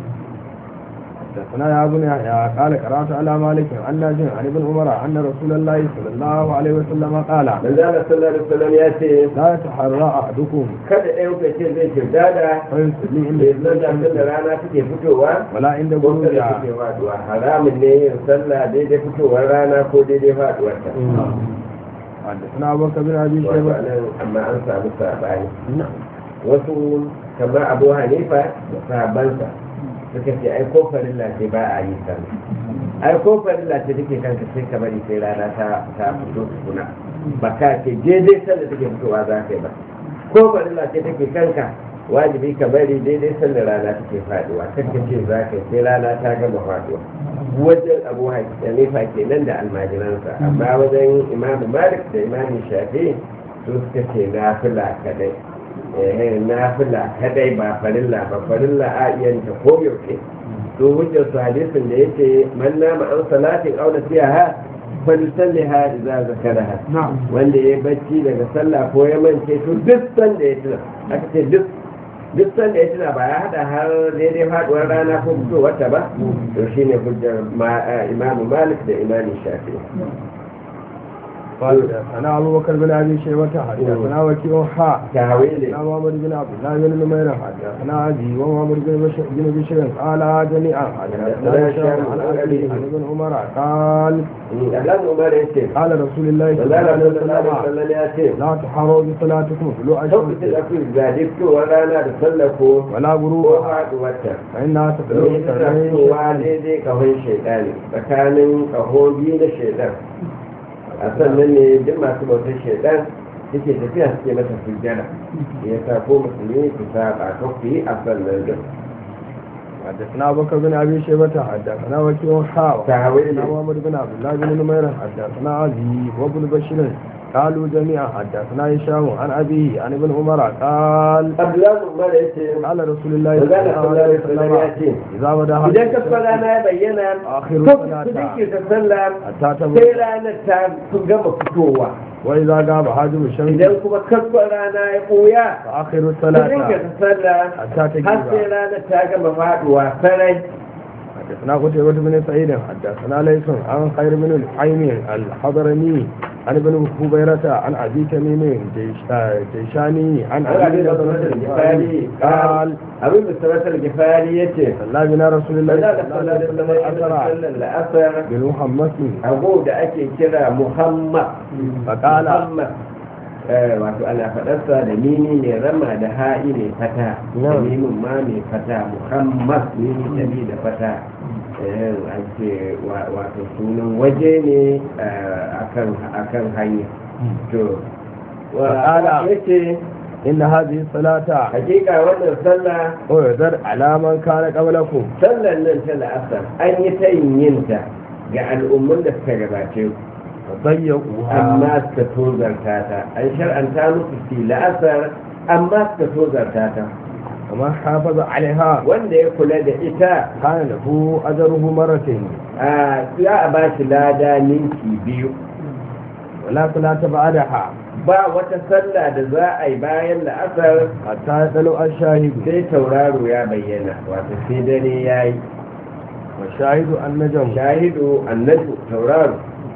حدثنا يا ابن يحيى قال قرأت على مالك عن نافع عن ابن عمر أن رسول الله صلى الله عليه وسلم قال manzana sallallahu alaihi wasallam ya ce لا يتحرى أحدكم kada ɗayan ku ce zai kirdada فيصلي عند bai sallah الشمس sallar rana take fitowa ولا عند ko kada غروبها take faduwa haramun ne yin sallah daidai fitowar rana ko daidai faduwar ta حدثنا أبو بكر بن أبي wato شيبة anan amma an samu sabani wasu kamar abu hanifa da sahabbansa suka ce ai ko farilla ce ba a yi sallah ai ko farilla ce take kanka sai ka bari sai rana ta ta fito tukuna ba ka ce daidai sallah take fitowa za ka yi ba ko farilla ce take kanka wajibi ka bari daidai sallah rana take faduwa kan ka ce za ka yi sai rana ta gama faduwa wajen abu hanifa kenan da almajiransa amma wajen imamu malik da imamu shafi su suka ce na fila kadai eh na fila kadai ba farilla ba farilla a iya ta koyaushe to hujjar su hadisin da yake man nama an salatin auna siya ha falisalliha idza zakaraha na'am wanda ya bacci daga sallah ko ya mance to duk sanda ya tuna aka ce duk duk sanda ya tuna ba ya hada har daidai faduwar rana ko fitowar ta ba to shine hujjar ma- eh, imamu malik da imamu shafi'i قال حدثنا أبو بكر بن أبي شيبة حدثنا وكيع حاء tawili حدثنا محمد بن عبد الله بن نمير حدثنا أبي ومحمد بن بشر بن بشر قال جميعا حدثنا هشام عن أبي عن ابن عمر قال Allah Umar ya ce قال رسول الله صلى الله Allah عليه sallallahu alaihi وسلم wasallam ya ce لا تحروا بصلاتكم طلوع lokacin الشمس da ku zaɗi fitowar rana da sallah ko ولا ko غروبها faɗuwarta فإنها تطلع domin tana سرعين fitowa daidai kahon shaidani tsakanin kaho biyu na shaidan a sannan ne duk masu bautar shaidan suke tafiya suke mata sujjada ya sa ko musulmi su saba ko ku yi a sannan duk حدثنا أبو بكر بن أبي شيبة حدثنا وكيع حاء تهويل. حدثنا محمد بن عبد الله بن نمير حدثنا أبي وابن بشر قالوا جميعا حدثنا هشام عن أبيه عن ابن عمر قال abdullahi umar ya ce قال رسول الله Manzo صلى Allah الله sallallahu عليه alaihi wasallam ya وسلم ce إذا بدا idan kaskon rana ya bayyana آخر ko ku الصلاة dake ta sallah حتى sai تبرد ranar ta sun gama fitowa وإذا غاب حاجب الشمس idan kuma kaskon rana ya ɓoya فآخر ku الصلاة dinga ta sallah حتى har sai تجيب ranar ta gama faduwa sarai حدثنا قتيبة بن سعيد حدثنا ليس عن خير بن الحيم الحضرمي عن ابن هبيرة عن أبي تميم جيش- آه، جيشاني عن an abin أبي da بكر sanatar gifari قال abin da sanatar gifari ya ce صلى بنا رسول الله Allah صلى da الله عليه وسلم الأسرى sallar la'asar بالمحمس abu da ake kira muhammad فقال muhammad eh, wato ana faɗarsa da mini ne rama da ha'i ne fata da Na'am. mimin ma mai fata muhammad mini tabi da fata eh, an ce wa- wato sunan waje ne eh, akan akan hanya to Faƙala. wa yace إن هذه الصلاة hakika wannan sallah أعذر على من كان قبلكم sallar nan ta la'asar an yi ta yin yinta ga al'ummun da suka gabace ku فضيقوها amma suka tozarta ta an shar'anta musu fi la'asar amma suka tozarta ta ومن حافظ عليها wanda ya kula da ita كان له أجره مرتين a za a ba shi lada ninki biyu ولا صلاة بعدها ba wata sallah da za a yi bayan la'asar حتى يطلع الشاهد sai tauraro ya bayyana wato sai dare ya yi والشاهد النجم shahidu annabi tauraro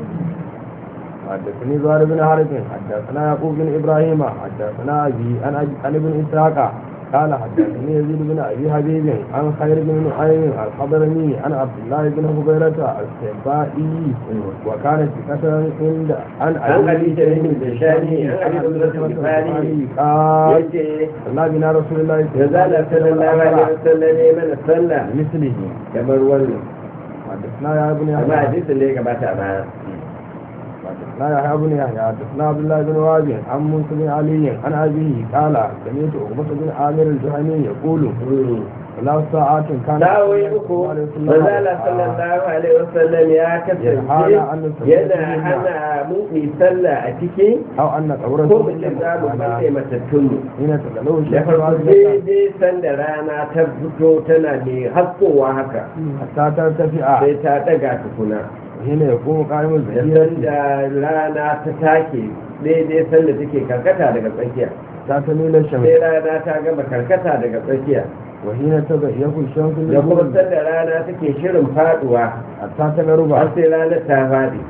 حدثني زهير بن حرب حدثنا يعقوب بن ابراهيم حدثنا ابي عن أبي- عن ابن اسحاق قال حدثني يزيد بن ابي حبيب عن خير بن نعيم الحضرمي عن عبد الله بن هبيرة السبائي وكانت ثقة عند عن عن أبي سعيد الجشاني عن أبي عن هريرة الغفاري قال yace صلى بنا رسول الله da zala sallallahu alaihi wasallam ne mana sallah مثله kamar wannan حدثنا يا ابن amma يحيى hadisin da ya gabata a baya حدثنا يحيى بن يحيى حدثنا عبد الله بن وهب عن موسى بن علي عن ابيه قال سمعت عقبة بن عامر الجهني يقول ثلاث ساعات كان dawoyi uku manzala sallallahu alaihi wasallam ya kasance yana hana mu mi sallah a ciki او ان قبر ko mu ce za mu balle matattun mu حين تدلو da الشيخ farko الوالد daidai sanda rana ta fito tana mai haskowa haka حتى ترتفع sai ta daga tukuna حين يقوم قائم da الزهيرة sanda rana ta take daidai sanda take karkata daga tsakiya حتى تميل sai الشمس rana ta gama karkata daga tsakiya وحين تضيق الشمس da kuma للغروب sanda rana take shirin faduwa حتى تغرب har sai ranar ta fadi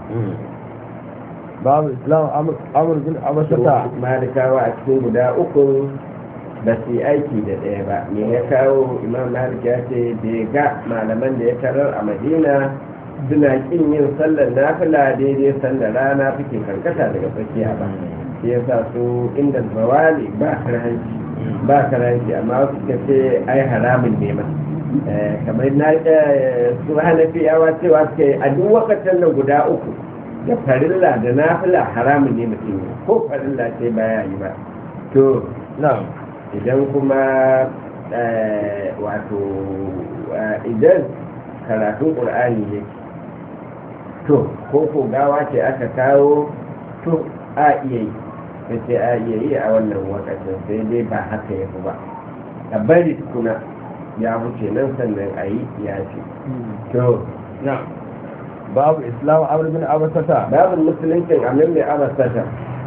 باب اسلام امر امر بن عبسة malikawa a cikin guda uku ba su yi aiki da ɗaya ba me ya kawo imam malik ya ce bai ga malaman da ya tarar a madina suna kin yin sallar nafila daidai sallar rana take karkata daga tsakiya ba shi yasa su inda zawali ba karanci ba karanci amma wasu suka ce ai haramun ne ma Eh, kamar na eh, su hanafiyawa cewa suka yi a duk wakatan nan guda uku da farilla da nafila haramun ne mutum yi ko farilla ce baya yi ba to نعم idan kuma eh, wato eh, idan karatun ƙur'ani yake to ko ko gawa ce aka kawo to a iya yi sai sai a iya yi a wannan wakacin sai dai ba haka ya fi ba a bari tukuna ya wuce nan sannan a yi ya ce to نعم باب إسلام عمرو بن عبسة babin musuluncin amin mai abasata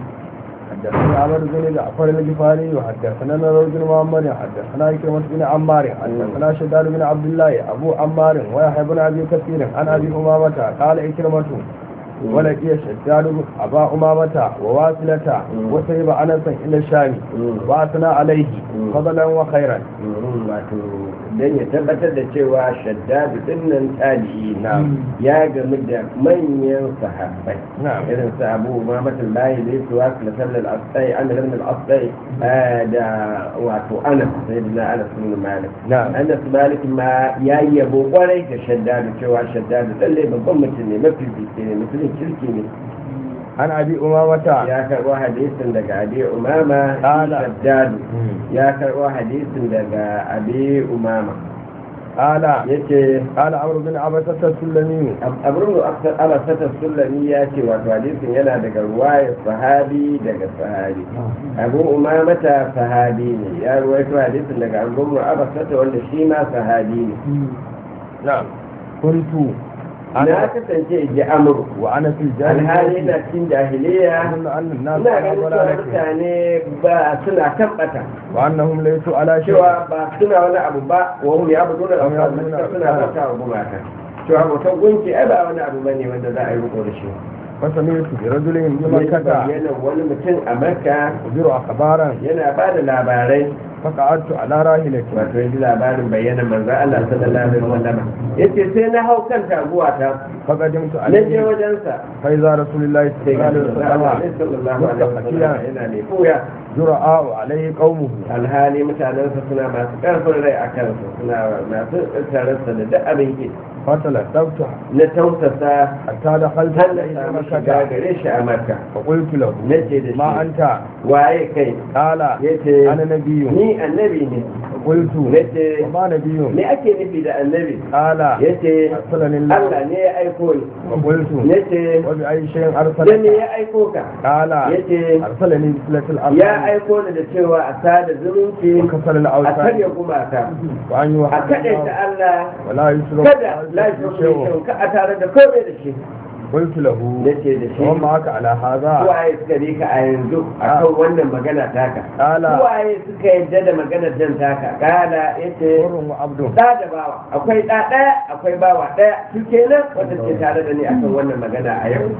حدثنا عمرو بن جعفر الجفاري وحدثنا نور بن معمر حدثنا إكرمة بن عمار حدثنا شداد بن عبد الله أبو عمار ويحيى بن أبي كثير عن أبي أمامة قال إكرمة ولقي شداد أبا أمامة وواصلة وسيب أنسا إلى الشام وأثنى عليه فضلا وخيرا wato don ya tabbatar da cewa shaddadu dinnan tabi'i na ya gamu da manyan sahabbai نعم irin su abu umamatul bayi da su wasu sallar asai an da lamar asai da wato anas sai da na anas bin malik نعم anas malik ma ya yi yabo kwarai ga shaddadu cewa shaddadu lalle babban mutum ne mafi bisi ne mutumin kirki ne عن أبي أمامة ya karɓo hadisin daga abi umama Ala. shaddadu ya karɓo hadisin daga abi umama قال yace قال عمرو بن عبسة السلمي abin da alasata sulami ya ce wato hadisin yana daga ruwaya sahabi daga sahabi abu umamata sahabi ne ya ruwaito hadisin daga abu alasata wanda shi ma sahabi ne نعم كنت na أنا kasance ji amuru وأنا في alhali الجاهلية na cikin jahiliya أظن أن الناس ina على ganin cewa ضلالة mutane ba suna kan bata وأنهم ليسوا على شيء cewa ba suna wani abu ba wa hum ya budu da Wa hum alfa ya'buduna suna al-awthan. bauta wa gumaka cewa bautan gunki ai ba wani abu bane wanda za a yi riko da shi فسمعت برجل ya بمكة bayyana wani mutum a makka يجر أخبارا yana ba da labarai فقعدت على راحلتي wato ya ji labarin bayyana manzan Allah sallallahu alaihi wasallam yace sai na hau kan taguwa ta فقدمت na je عليه wajensa فإذا رسول الله sai صلى الله ga عليه Allah وسلم sallallahu alaihi wasallam مستخفيا yana ne fuya جرعاء عليه قومه alhali mutanensa suna masu karfin rai a kansa suna masu tararsa da duk abin ki فتلتفت na tausasa حتى دخلت har na إلى samu shiga مكة gare shi a makka فقلت له nace da ما shi أنت waye kai قال yace أنا نبي ni annabi ne قلت nace وما نبي me ake nufi da annabi قال yace أرسلني الله Allah ne ya aiko ni وقلت yace وبأي شيء da me أرسلك ya aiko ka قال yace أرسلني بسلة الأرض ya aiko ni da cewa a sada zumunci وكسر a الأوثان karya gumaka وأن a يوحد kaɗaita Allah ولا يشرك kada lafiya شيء mai ka a tare da komai da shi قلت له nace da shi وما معك على هذا waye suka bi ka a yanzu akan wannan magana taka قال waye suka yadda da maganar jan taka kala yace حر وعبد da da bawa akwai da ɗaya akwai bawa ɗaya su kenan wanda ke tare da ni akan wannan magana a yau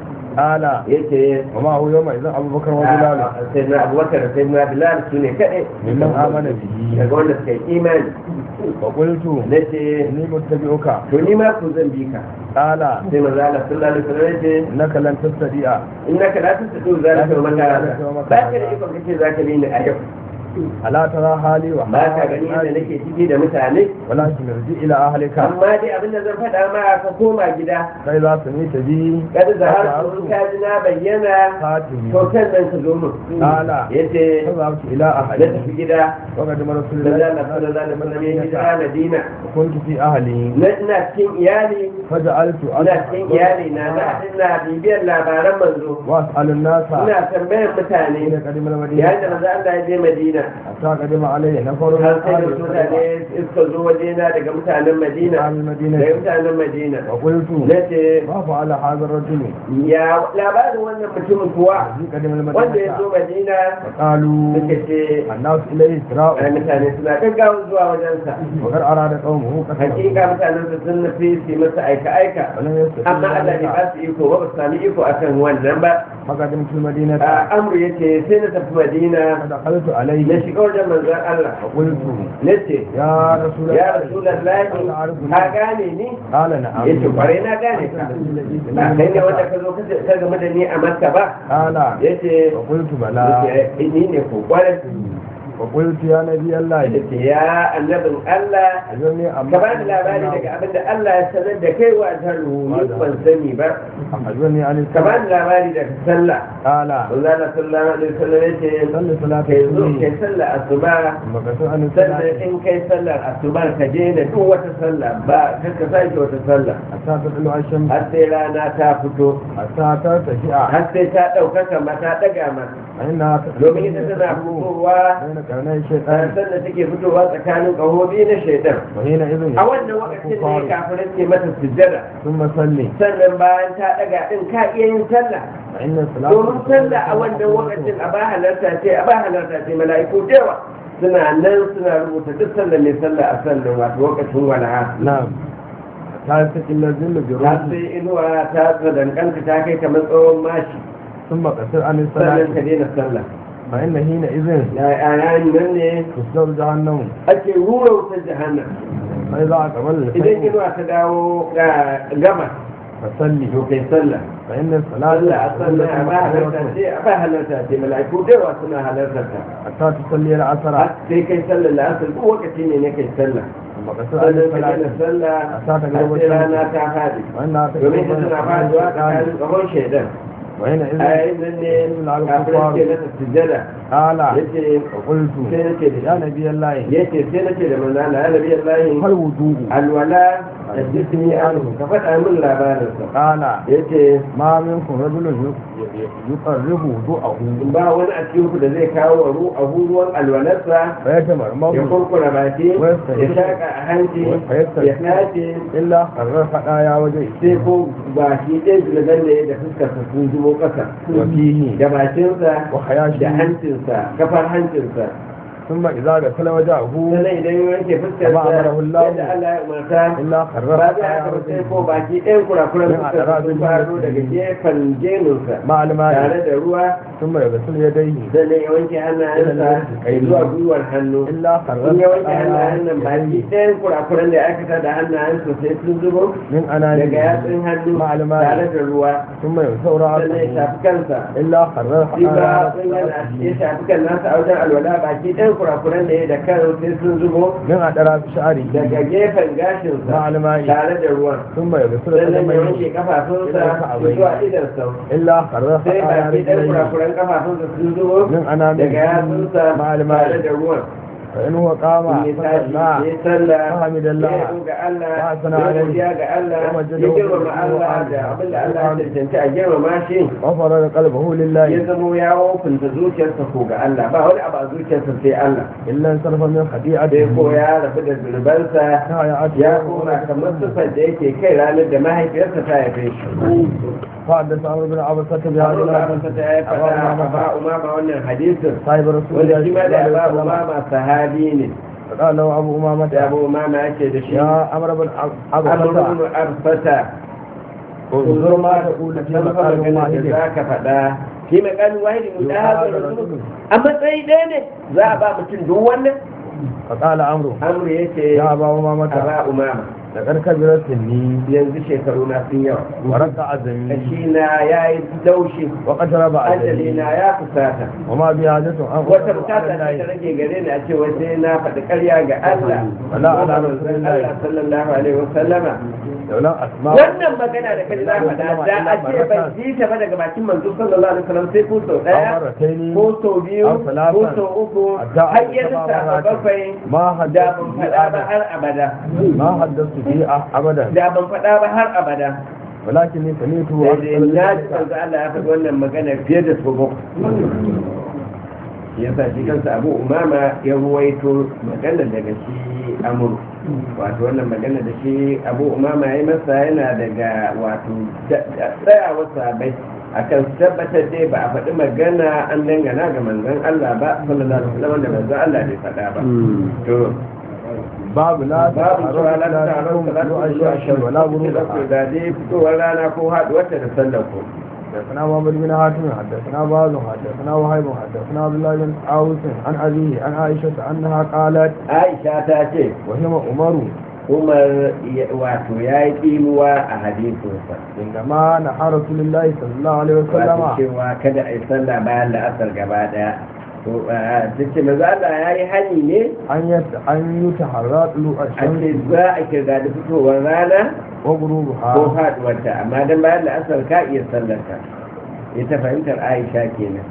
قال yace ومعه يومئذ أبو بكر وبلال sai na abubakar da sai na bilal su ne kaɗai ممن آمن به daga wanda suka yi imani وقلت na ce إني متبعك to ni ma ku zan bi ka قال sai maza Allah sallallahu alaihi wasallam ya ce إنك لن تستطيع innaka la tastatu zalika wa maka ba ka da ikon kace zaka bi ni a yau ألا ترى حالي ba ka gani وحالي da nake ciki da mutane ولكن ارجع إلى أهلك amma dai abin da zan faɗa ma ka koma gida فإذا سمعت بي kada da har sun ka ji na bayyana فاتني to kan nan ka zo mun قال yace فذهبت إلى na أهلي tafi gida وقدم رسول da الله Allah sallallahu alaihi wasallam ya hijira Madina كنت في أهلي na ina cikin iyali فجعلت ina cikin iyali na na ina bibiyar labaran manzo وأسأل الناس ina tambayar mutane حين قدم yayin da المدينة manzo Allah ya je Madina حتى قدم عليه نفر من har sai da أهل mutane الصدقة suka zo wajena daga mutanen Madina أهل daga المدينة mutanen Madina وقلت na ce ما فعل هذا الرجل ya labarin wannan mutumin kuwa الذي قدم wanda ya zo المدينة Madina فقالوا suka ce الناس إليه ai إسراء mutane suna gaggawa zuwa wajensa وقد أراد قومه قتله hakika mutanen su sun nufi su yi masa aika aika ولم يستطيع amma Allah ne ba ذلك su iko ba ba su sami iko akan wannan ba فقدمت المدينة a amru yace sai na tafi Madina فدخلت na عليه shiga wajen manzon Allah وقلت na ce يا رسول ya الله rasulallahi ka gane ni قال نعم yace kwarai na gane ka ba kai ne wanda ka zo ka game da ni a Makka ba قال yace وقلت بلى yace ni ne ko kwarai وقلت يا نبي الله yace ya annabin Allah أجرني ka أما ba da labari daga abin da Allah ya sanar da kai wa jaru ni ban sani ba أجرني عن ka ba السماء da labari daga sallah قال Allah sallallahu alaihi wasallam yace صل صلاة kai zo الصبح kai sallah asuba ثم قصر عن sannan الصلاة in kai sallar asuba ka je da duk wata sallah ba kar ka sake wata sallah حتى تطلع الشمس har sai rana ta fito حتى ترتفع har sai ta ɗaukaka ma ta ɗaga ma فإنها domin ita tana fitowa كرني bayan الشيطان sanda take fitowa tsakanin ƙahobi na shaidan وحينئذ a wannan wakacin ne الكفار kafirai ke mata sujjada ثم صلي sannan bayan ta daga din ka iya yin sallah فإن الصلاة domin sallah a wannan wakacin a ba halarta ce a ba halarta ce mala'iku da yawa suna nan suna rubuta duk sallah mai sallah a sallan wato wakacin walaha نعم ta sakin lazin da ta biro sai inuwa ta tsadankanta ta kai kamar tsawon mashi sun makasar an sannan ka salati daina sallah fa inna hina izin ya yayin nan ne tusdar jahannamu ake rura wutar jahannam sai za a kamar da idan inuwa ta dawo ga gama fa salli to kai sallah fa inna salata sallah a sallah a ba halarta ce a ba halarta ce mala'iku da yawa suna halartar ta hatta tusalli al-asra har sai kai sallar la'asar ko lokaci ne ne kai sallah makasar an sannan ka daina salati sallah a sa ta har gaba sai rana ta faɗi wannan ta domin ta suna faɗuwa tsakanin tsawon shaidan wa hina a izin yayin nan ne kafin ke masa sujjada qala yace qultu sai nace da ya nabi allah yace sai nace da manzo Allah ya nabi Allah hal wudu'u alwala da jismi anhu ka faɗa min labarinsa qala yace ma minkum rajulun yuqarribu wudu'ahu ba wani a cikin ku da zai kawo wa ru a ruwan alwalarsa fa yatamarmahu ya kurkura baki Wasta ya ya- shaka a hanci Wasta ya- ya tace illa qarrar fada ya waje sai ko baki ɗaya zulagan da ya da fuskarsa sun zubo ƙasa wa fihi da bakinsa wa hayashi da hancinsa kafar hancinsa thumma idza ghasala wajahu sannan idan ya wanke fuskarsa Kama amarahu Allah. yadda Allah ya umarta illa qarrar ba fada zai ya haka ba sai waje ko baki ɗayan kurakuran Min fuskarsa sun adrabin faro daga jannati. gefen genunsa ma almai tare da ruwa thumma yaghsil yadayhi sannan ya wanke hannayensa zuwa gwiwar hannu illa qarrar in ya wanke fada hannayen nan baki ɗayan kurakuran da ya aikata da hannayensa sai sun zubo min anani daga yatsun hannu ma almai tare da ruwa thumma yusawra sannan ya shafi kansa illa qarrar shi fada ba sun yana ya shafi kan nasa a wajen alwala baki ɗayan kurakuran da ya da kan sai sun zubo min adara sha'ri daga gefen gashinsa ma almai tare da ruwan thumma yaghsil sannan ya qadamaihi wanke kafafunsa zuwa idansa illa qarrar sai fada ya baki ɗayan rijlaihi kurakuran kafafunsa sun zubo min anani daga yatsunsa ma tare almai da ruwan fa in huwa qama ya fa tashi salla ya sallah فحمد الله ya yabo ga Allah wa ya sana alaihi godiya ga Allah wa ya majadahu girmama wa Allah ala. da abinda Allah ya cancanci a girmama shi وفرد قلبه ya لله zamo ya wofinta zuciyarsa ko ga Allah ba wani abu a zuciyarsa sai Allah إلا انصرف من sai خطيئته ko ya rabu da zunubansa كهيئته ya koma kamar sufar da yake kai ranar da mahaifiyarsa ta haife shi فحدث عمرو بن عبسة بهذا Allah ba الحديث ta ya faɗa ba umama wannan hadisin صاحب رسول wanda الله shi صلى ma da الله ba عليه وسلم umama sahabi ne فقال له أبو da أمامة abu umama yake da shi يا عمرو بن عبسة abubuwan arfata انظر ما تقول في مقال da واحد za ka faɗa shi makalin wahidi mu da hazar rasul a matsayi ɗaya ne za a ba mutum duk wannan فقال عمرو amru ya ce يا أبا a أمامة ba umama لقد كبرت سني yanzu shekaru na sun yawa ورق عزمي kashi na ya yi laushi وقترب ajali أجلي na ya fusata وما بي حاجة أن wata أقول bukata على ce ta الله rage gare ni a ce wai sai na faɗi ƙarya ga Allah Wala ala Ko manzon rasulillahi. Allah sallallahu alaihi wa sallama لولا أسماء wannan magana da kaji za faɗa da a ce ban ji ta ba daga bakin manzo sallallahu alaihi wasallam sai ko sau أو ɗaya مرتين ko sau biyu أو ثلاثا ko sau uku حتى har ya أصبح lissafa مرات. bakwai ما da حدثت ban به faɗa ba أبدا har abada ما حدثت به أبدا da ban faɗa ba har abada ولكني سمعته sai dai أكثر na ji ذلك. manzo Allah ya faɗi wannan magana fiye da sau bakwai yasa shi kansa abu umama ya ruwaito magana daga shi amur wato wannan magana da shi abu umama ya yi masa yana daga wato tsayawar sabai akan tabbatar dai ba a faɗi magana an dangana ga manzon Allah ba sallallahu alaihi wasallam da manzon Allah bai faɗa ba to باب لا babu cewa la ta تعرف taron طلوع salatu zuwa الشمس ولا shamsu غروبها da dai fitowar rana ko haɗuwar ta da sallar ku حدثنا محمد بن حاتم حدثنا باز حدثنا وهيب حدثنا عبد الله بن عاوس عن أبيه عن عائشة أنها قالت Aisha ta ce وهي عمر Umar ya- wato ya yi tsinuwa a hadisinsa عندما نحى رسول الله صلى الله عليه wato وسلم cewa kada a yi sallah bayan la'asar gaba daya to ta ce maza Allah ya yi hani ne أن يت أن يتحرى طلوع a ce الشمس za a kirga da fitowar rana ko وغروبها faduwarta amma dan bayan la'asar ka iya sallarka ita fahimtar Aisha kenan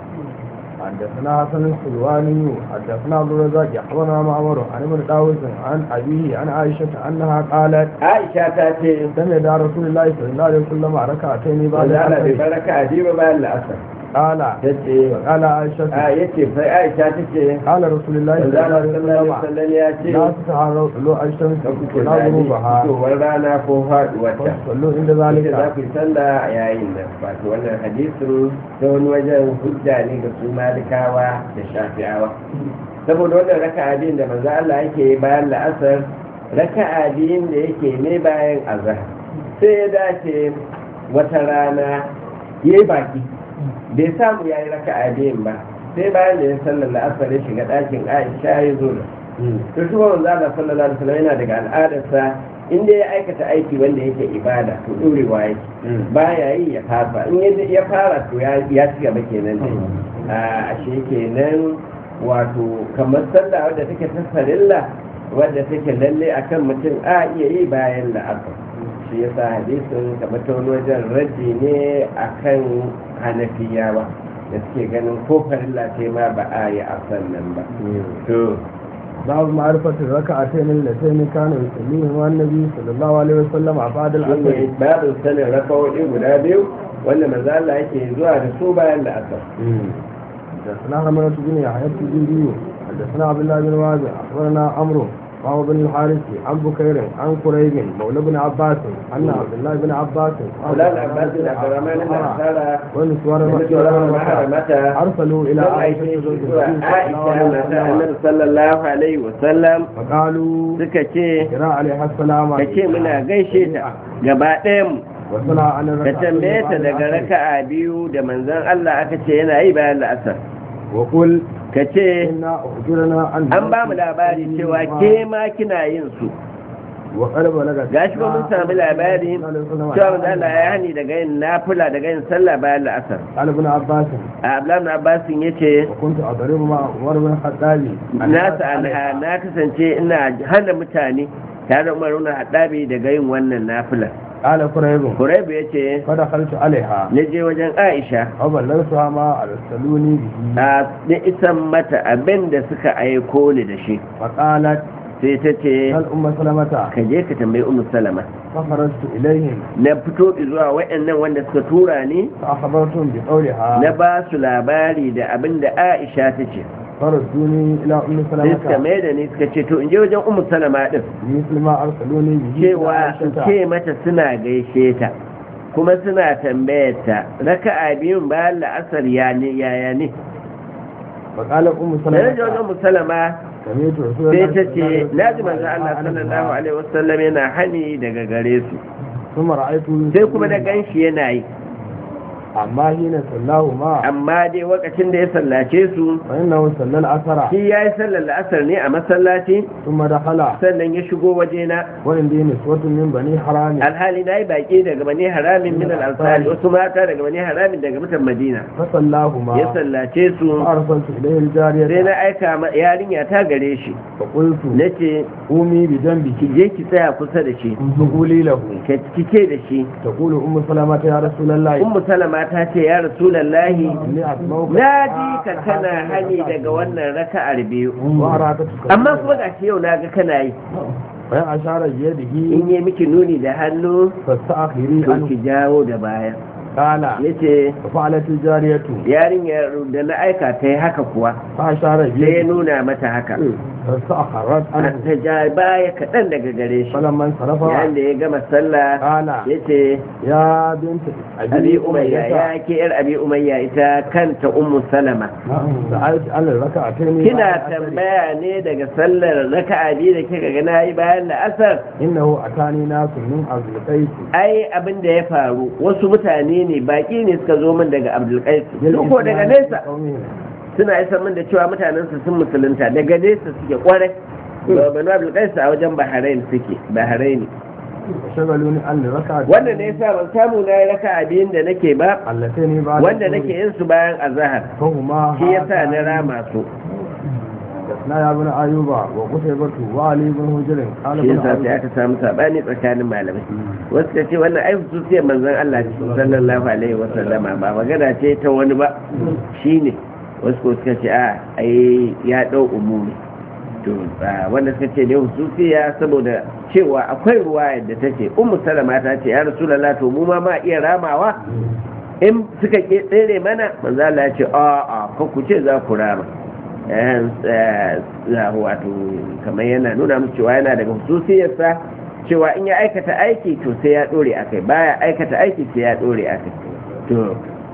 حدثنا حسن الحلواني حدثنا عبد الرزاق أخبرنا معمر عن ابن داوود عن أبيه عن عائشة أنها قالت Aisha ta ce سمع رسول الله صلى الله عليه وسلم ركعتين بعد wanda Allah bai العصر baraka a jiba bayan la'asar قال tace قال عائشة a yace sai Aisha tace قال رسول الله صلى الله Allah عليه sallallahu alaihi وسلم wasallam ya ce لا تتعرض طلوع الشمس ka kuke ولا zaɓi غروبها fitowar rana ko faɗuwarta صلوا عند yake za ذلك ku yi sallah a yayin nan wato wannan hadisin ta wani wajen hujja ne ga su malikawa da shafi'awa saboda wannan raka'a biyun da manzo Allah yake yi bayan la'asar raka'a biyun da yake ne bayan azhar sai ya dace wata rana yayi baki bai samu yayi raka'a biyun ba sai bayan da ya sallar la'asar ya shiga ɗakin Aisha ya zo da to shi manzo Allah sallallahu alaihi wasallam yana daga al'adarsa inda ya aikata aiki wanda yake ibada to ɗorewa yake baya yi ya fasa in ya ya fara to ya ya ci gaba kenan dai a ashe kenan wato kamar sallah wadda take ta farilla wadda take lalle akan mutum a iya yi bayan la'asar shi yasa hadisin kamar ta wani wajen raddi ne akan hanafiyawa da suke ganin ko farilla ce ma ba a yi a sannan ba to باب معرفة الركعتين اللتين كانوا يصليهما النبي صلى الله عليه وسلم بعد العصر shine babin sanin rakawoyi guda biyu wanda manzo Allah yake zuwa da su bayan la'asar حدثنا حملة بن يحيى التجيبي حدثنا عبد الله بن وابع أخبرنا عمرو وهو بن الحارث عن بكير عن قريب مولى بن عباس أن عبد الله بن عباس Fulani Abbas bin Abdurrahman bin Asara ونسوار da sauran maharamata أرسلوا إلى sun عائشة aike زوج shi zuwa النبي Aisha mata Annabi صلى الله عليه وسلم sallallahu alaihi wasallam فقالوا suka ce كرا عليها السلام ka ce muna gaishe ta gaba ɗayan mu وصلى عن ka الركعتين tambaye ta بعد daga العصر. raka'a biyu da manzon Allah aka ce yana yi bayan la'asar وقل ka ce إنا أخبرنا أن an ba mu labari cewa ke ma kina yin su وقد بلغت gashi ba mun sami labari cewa manzo Allah ya hani daga yin nafila daga yin sallah bayan la'asar قال ابن عباس Abdullahi ibn Abbas yace وكنت أضرب مع عمر بن الخطاب na anha na kasance ina hana mutane tare da Umar ibn Haddabi daga yin wannan nafila قال قريب Qurayb yace فدخلت عليها na je wajen Aisha وبلغتها ما أرسلوني به a na isan mata abin da suka aiko ni da shi فقالت sai ta ce هل أم سلمة ka je ka tambayi Ummu Salama فخرجت إليهم na fito zuwa waɗannan wanda suka tura ni فأخبرتهم بقولها na ba su labari da abin da Aisha ta ce فردوني إلى أم sai suka سلمة mai da ni suka ce to in je wajen Ummu Salama din مثل ما أرسلوني به إلى cewa in عائشة ce mata suna gaishe ta kuma suna tambayar ta raka'a biyun bayan la'asar ya ne yaya ne فقال أم da na je wajen سلمة musalama سمعت رسول sai الله ta صلى ce الله عليه na ji وسلم manzo Allah عن sallallahu الماء. alaihi wasallam yana hani daga gare su ثم رأيته sai kuma na ganshi yana yi أما حين صلاه ما amma dai lokacin da ya sallace su فإنه صلى العصر shi ya yi sallar la'asar ne a masallaci ثم ddakhala sannan ya shigo wajena وعندي نسوة من بني حرام alhali na yi baƙi daga bani haramin min al-ansari wasu mata daga bani haramin daga mutan madina فصلاهما ya sallace su فأرسلت إليه sai الجارية na aika ma yarinya ta gare shi فقلت na ce قومي بجنبك ki je ki tsaya kusa da shi فقولي له ka cike da shi تقول أم سلمة يا رسول الله ummu salama ta ce ya rasulallahi إني أسمعك na ji ka kana hani daga wannan raka'ar biyu وأراك تكلم amma kuma ga shi yau na ga kana yi وإن أشار بيده in yi miki nuni da hannu فاستأخري to عنه ki jawo da baya قال yace ففعلت الجارية yarinyar da na aika ta yi haka kuwa فأشار sai ya بيده nuna mata haka فاستأخرت عنه ta ja baya kaɗan daga gare shi فلما انصرف yayin da ya gama sallah قال yace يا بنت abi umayya ya ke yar abi umayya ita kanta ummu salama سألت عن الركعتين kina بعد العصر. tambaya ne daga sallar raka'a biyu da kika ga nayi bayan la'asar إنه أتاني ناس من عبد القيس ai abin da ya faru wasu mutane ne baki ne suka zo min daga abdulkais ko daga nesa suna isa min da cewa mutanen su sun musulunta daga nesa suke kwarai banu abdulkais a wajen bahrain suke bahrain شغلوني عن الركعة wannan ne yasa ban samu na yi raka'a biyun da nake ba اللتين بعد wanda الظهر. nake yin su bayan azahar فهما shi yasa na rama su حدثنا يا ابن أيوب وقتيبة وعلي بن هجر قال shi ابن yasa sai أيوب aka samu sabani tsakanin malamai wasu ka ce wannan ai hususiyar manzon Allah ce sallallahu alaihi wa sallama ba magana ce ta wani ba shine wasu ko suka ce a ai ya dau umumi to a wanda suka ce ne hususiya saboda cewa akwai ruwa yadda ta ce ummu salama ta ce ya rasulullah to mu ma ma iya ramawa in suka ke tsere mana manzo Allah ya ce a a fa ku ce za ku rama wato kamar yana nuna mu cewa yana daga hususiyarsa cewa in ya aikata aiki to sai ya dore akai baya aikata aiki sai ya dore akai to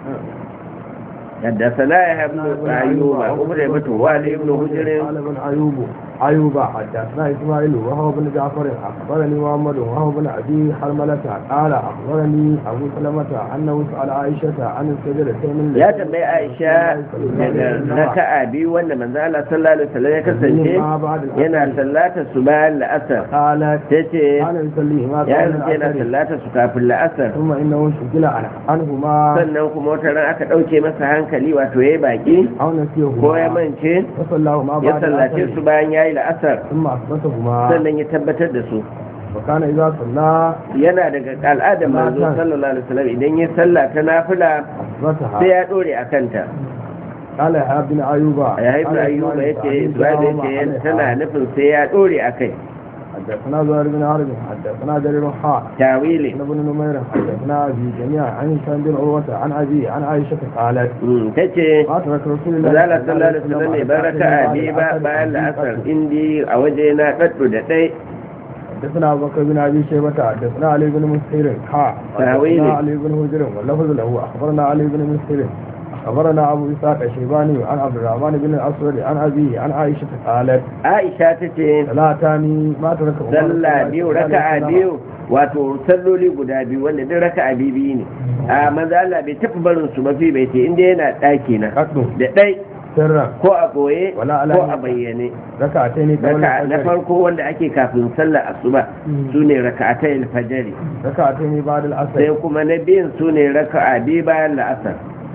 حدثنا يحيى بن ايوب وابن والي بن هجر قال ابن ايوب ايوب حدثنا اسماعيل وهو بن جعفر اخبرني محمد وهو بن ابي حرملة قال اخبرني ابو سلمة انه سال عائشة عن السجدتين ya tambayi Aisha daga raka'a biyu wanda manzo Allah sallallahu alaihi wasallam ya kasance yana sallata su bayan la'asar قالت tace كان يصلي ما ya كان kasance yana العصر sallata su kafin la'asar ثم انه شغل عنه عنهما sannan kuma wata ran aka dauke masa hankali wato yayi baki او نسيهما ko ya mance فصلاهما ya بعد sallace العصر su bayan yayi la'asar ثم اثبتهما sannan ya tabbatar da su وكان اذا صلى yana daga al'adar manzo sallallahu alaihi wasallam idan ya salla ta nafila sai اثبتها ya dore a kanta قال يا ابن ايوب ya haifu ayyuba yace Isra'ila yace tana nufin sai ya dore a kai حدثنا زهير بن حرب حدثنا جرير حاء tawili عن ابن نمير حدثنا ابي جميعا عن هشام بن عروه عن ابي عن عائشه قالت Mm, tace ما ترك رسول الله Zala sallallahu alaihi wasallam ne baraka a bi ba bayan la'asar indi a waje na daddu da dai حدثنا ابو بكر بن ابي شيبه حدثنا علي بن مسهر حاء تاويل. حدثنا علي بن هجر واللفظ له اخبرنا علي بن مسهر اخبرنا ابو اسحاق الشيباني عن عبد الرحمن بن الاسود عن ابي عن عائشه قالت Aisha tace ثلاثان ما ترك عمر sallah صلى biyu الله عليه raka'a وسلم. biyu wato salloli guda biyu wanda duk raka'a biyu biyu ne a maza Allah bai tafi barin su mafi bai ce inda yana daki na قصد da dai سرا ko a boye Wala ko alani. a bayyane ركعتين قبل raka'a na الفجر farko wanda ake kafin sallar asuba Mm. sune raka'atai alfajri ركعتين بعد العصر sai kuma na biyun sune raka'a biyu bayan la'asar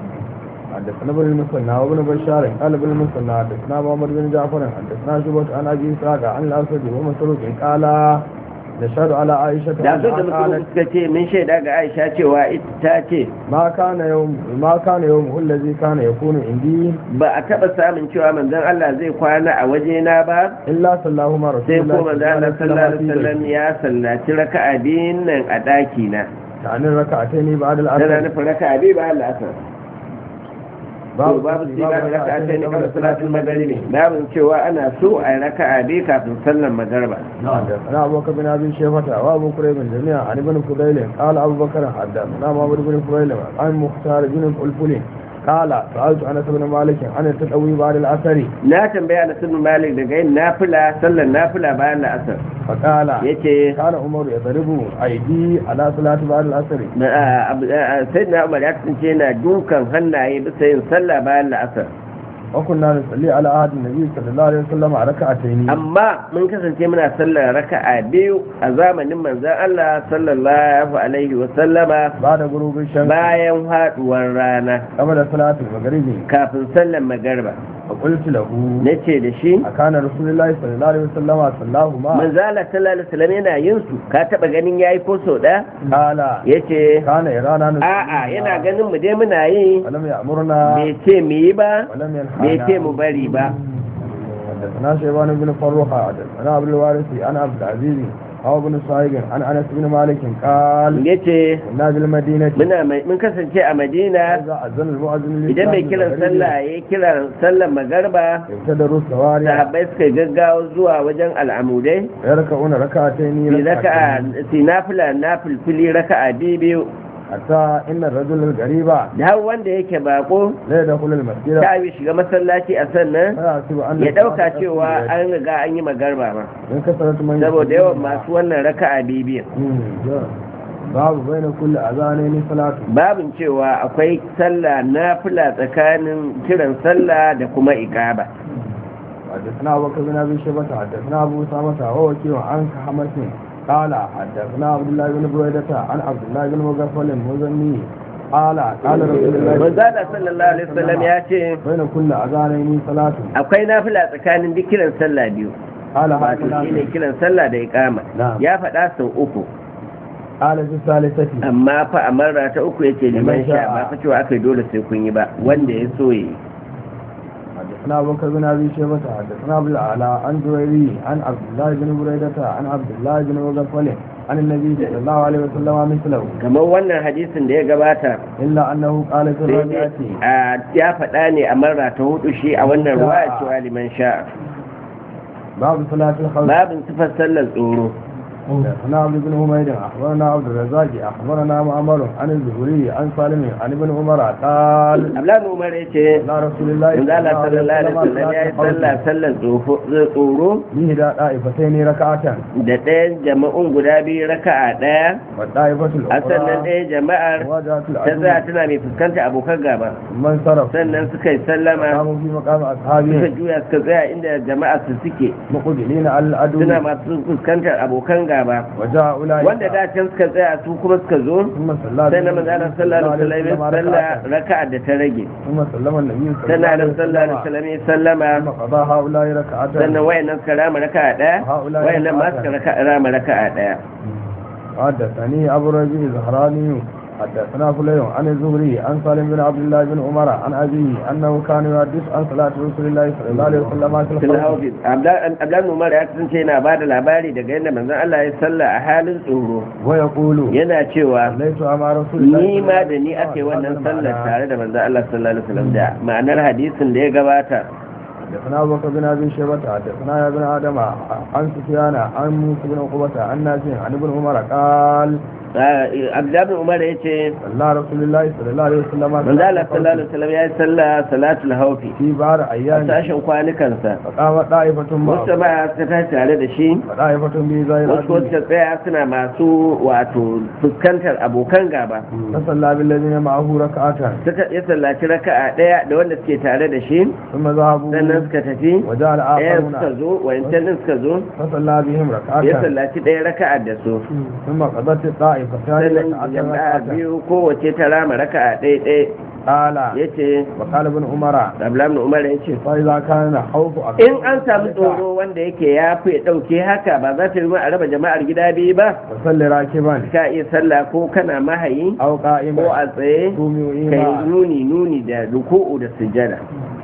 حدثنا ابن المثنى وابن بشار قال ابن المثنى حدثنا محمد بن جعفر حدثنا شعبة عن ابي اسحاق عن الاسود ومسروق قال نشهد على عائشة da su da أنها mutum قالت suka ce min shaida ga Aisha cewa ita ta ce ما كان يوم ما كان يوم الذي كان يكون عندي ba a taba samun cewa manzon Allah zai kwana a wajena ba الا صلاهما رسول sai الله ko manzon Allah sallallahu alaihi wasallam ya sallaci raka'a biyun nan a daki na يعني ركعتين بعد tana العصر nufin raka'a biyu bayan la'asar babu babu sai ba raka'a ta ne kamar salatul magharibi babu cewa ana so a yi raka'a biyu kafin sallar magariba حدثنا ابو بكر بن ابي شيبه وابو كريب جميعا عن ابن فضيل قال ابو بكر حدثنا محمد بن فضيل عن مختار بن الفلي قال سالت انس بن مالك عن التدوي بعد العصر na tambaya na sunu malik daga yin nafila sallar nafila bayan la'asar فقال yace كان عمر يضرب ايدي على صلاه بعد العصر sai na umar ya kasance yana dukan hannaye bisa yin sallah bayan la'asar وكنا نصلي على عهد النبي صلى الله عليه وسلم ركعتين amma mun kasance muna sallar raka'a biyu a zamanin manzon Allah sallallahu alaihi wa sallama بعد غروب الشمس bayan haduwar rana قبل صلاه المغرب kafin sallar magariba فقلت له nace da shi أكان رسول الله صلى الله عليه وسلم صلاهما manzon Allah sallallahu alaihi wasallam yana yin su ka taba ganin yayi ko so da قال yace كان يرانا نصلي a'a yana ganin mu dai muna yi ولم يأمرنا bai ce mu yi ba ولم ينهانا bai ce mu bari ba حدثنا شيبان بن فروخة حدثنا عبد الوارث عن عبد العزيز أو بن صايغ عن أنس بن مالك قال yace كنا بالمدينة muna mai- mun kasance a Madina إذا أذن المؤذن idan mai kiran sallah ya kiran sallar magarba ابتدروا السواري sahabbai suka gaggawa zuwa wajen al'amudai يركعون ركعتين fi raka'a ركعتين fi nafila nafilfili raka'a biyu biyu حتى إن الرجل الغريب da har wanda yake bako لا يدخل المسجد ta yi shiga masallaci a sannan فيحسب أن ya dauka الصلاة cewa قد an riga an yi magarba ma من كثرة من saboda يصلي yawan بها. masu wannan raka'a biyu biyu مم. باب بين كل أذانين صلاة babin cewa akwai sallah nafila tsakanin kiran sallah da kuma iqaba حدثنا أبو بكر بن أبي شيبة حدثنا أبو أسامة وهو وكيع عن حمس قال حدثنا عبد الله بن بريدة عن عبد الله بن مغفل المزني قال قال رسول الله manzala sallallahu alaihi wasallam ya ce بين كل أذانين صلاة akwai nafila tsakanin duk kiran sallah biyu قال wato هكذا shine kiran sallah da iqama نعم ya faɗa sau uku قال في الثالثة amma fa a marra ta uku yace liman sha ba fa cewa aka yi dole sai kun yi ba wanda ya so yi حدثنا أبو بكر بن أبي شيبة حدثنا أبو الأعلى عن جويري عن عبد الله بن بريدة عن عبد الله بن مغفل عن النبي صلى الله عليه وسلم مثله kamar wannan hadisin da ya gabata إلا أنه قال في sai الرابعة dai a ya faɗa ne a marra ta hudu shi a wannan ruwa cewa liman sha باب صلاة الخوف babin sifar sallar tsoro حدثنا عبد بن حميد اخبرنا عبد الرزاق اخبرنا معمر عن الزهري عن سالم عن ابن عمر قال ablan umar ya ce لا رسول الله in zala sallallahu alaihi wasallam ya yi sallah sallar tsofo- tsoro به دا طائفتين ركعة da ɗayan jama'un guda biyu raka'a ɗaya والطائفة a sannan الأخرى ɗaya jama'ar مواجهة ta tsaya العدو tana mai fuskanta abokan gaba ثم انصرف sannan suka yi sallama قاموا في مقام suka أصحابهم juya suka tsaya inda jama'a su suke مقبلين على العدو suna masu fuskantar abokan gaba وجاء أولئك wanda da can suka tsaya su kuma suka zo ثم صلى sai na manzana sallallahu alaihi wasallam ya sallah ركعة raka'a da ta rage ثم سلم النبي صلى sannan الله da عليه sallallahu alaihi وسلم wasallam ya sallama ثم قضى هؤلاء ركعة sannan wayannan suka rama raka'a daya هؤلاء wayannan ma suka raka- rama raka'a daya حدثني أبو الربيع الزهراني حدثنا فليح عن الزهري عن سالم بن عبد الله بن عمر عن أبيه أنه كان يحدث عن صلاة رسول الله صلى الله عليه وسلم في fil الخوف hafiz abdan umar ya kasance yana ba da labari daga yadda manzon Allah ya salla a halin tsoro ويقول yana cewa صليت أمام رسول الله ni ma da صلى ni الله ake عليه wannan وسلم sallar على- tare da manzon Allah sallallahu alaihi wasallam da ma'anar hadisin da ya gabata حدثنا أبو بكر بن أبي شيبة حدثنا يا ابن آدم عن سفيان عن موسى بن عقبة عن نافع عن ابن عمر قال abdan umar ya ce صلى رسول الله صلى الله عليه وسلم manzon Allah sallallahu alaihi wasallam ya yi sallah salatul hawfi في بعض a أيام sashen kwanukansa فقام طائفة wasu معه ba suka tashi tare da shi وطائفة بزي wasu ko suka tsaya suna masu wato fuskantar abokan gaba فصلى بالذين معه ركعة suka ya sallaci raka'a daya da wanda suke tare da shi ثم ذهبوا sannan suka tafi وجاء ɗaya الآخرون suka zo wayancan din suka zo فصلى بهم ya ركعة sallaci ɗaya raka'a da su ثم قضت الطائفتان sannan ركعة jama'a ركعة biyu kowace ta rama raka'a ɗaya ɗaya قال ya ce وقال ابن عمر abdullahi umar ya ce فإذا كان خوف أكثر in an samu tsoro wanda yake ya fi ɗauke haka ba za ta yi a raba jama'ar gida biyu ba فصلي راكبا ka iya sallah ko kana mahayi أو ko قائما a tsaye قومي kai إيمان nuni nuni da ruku'u da sujjada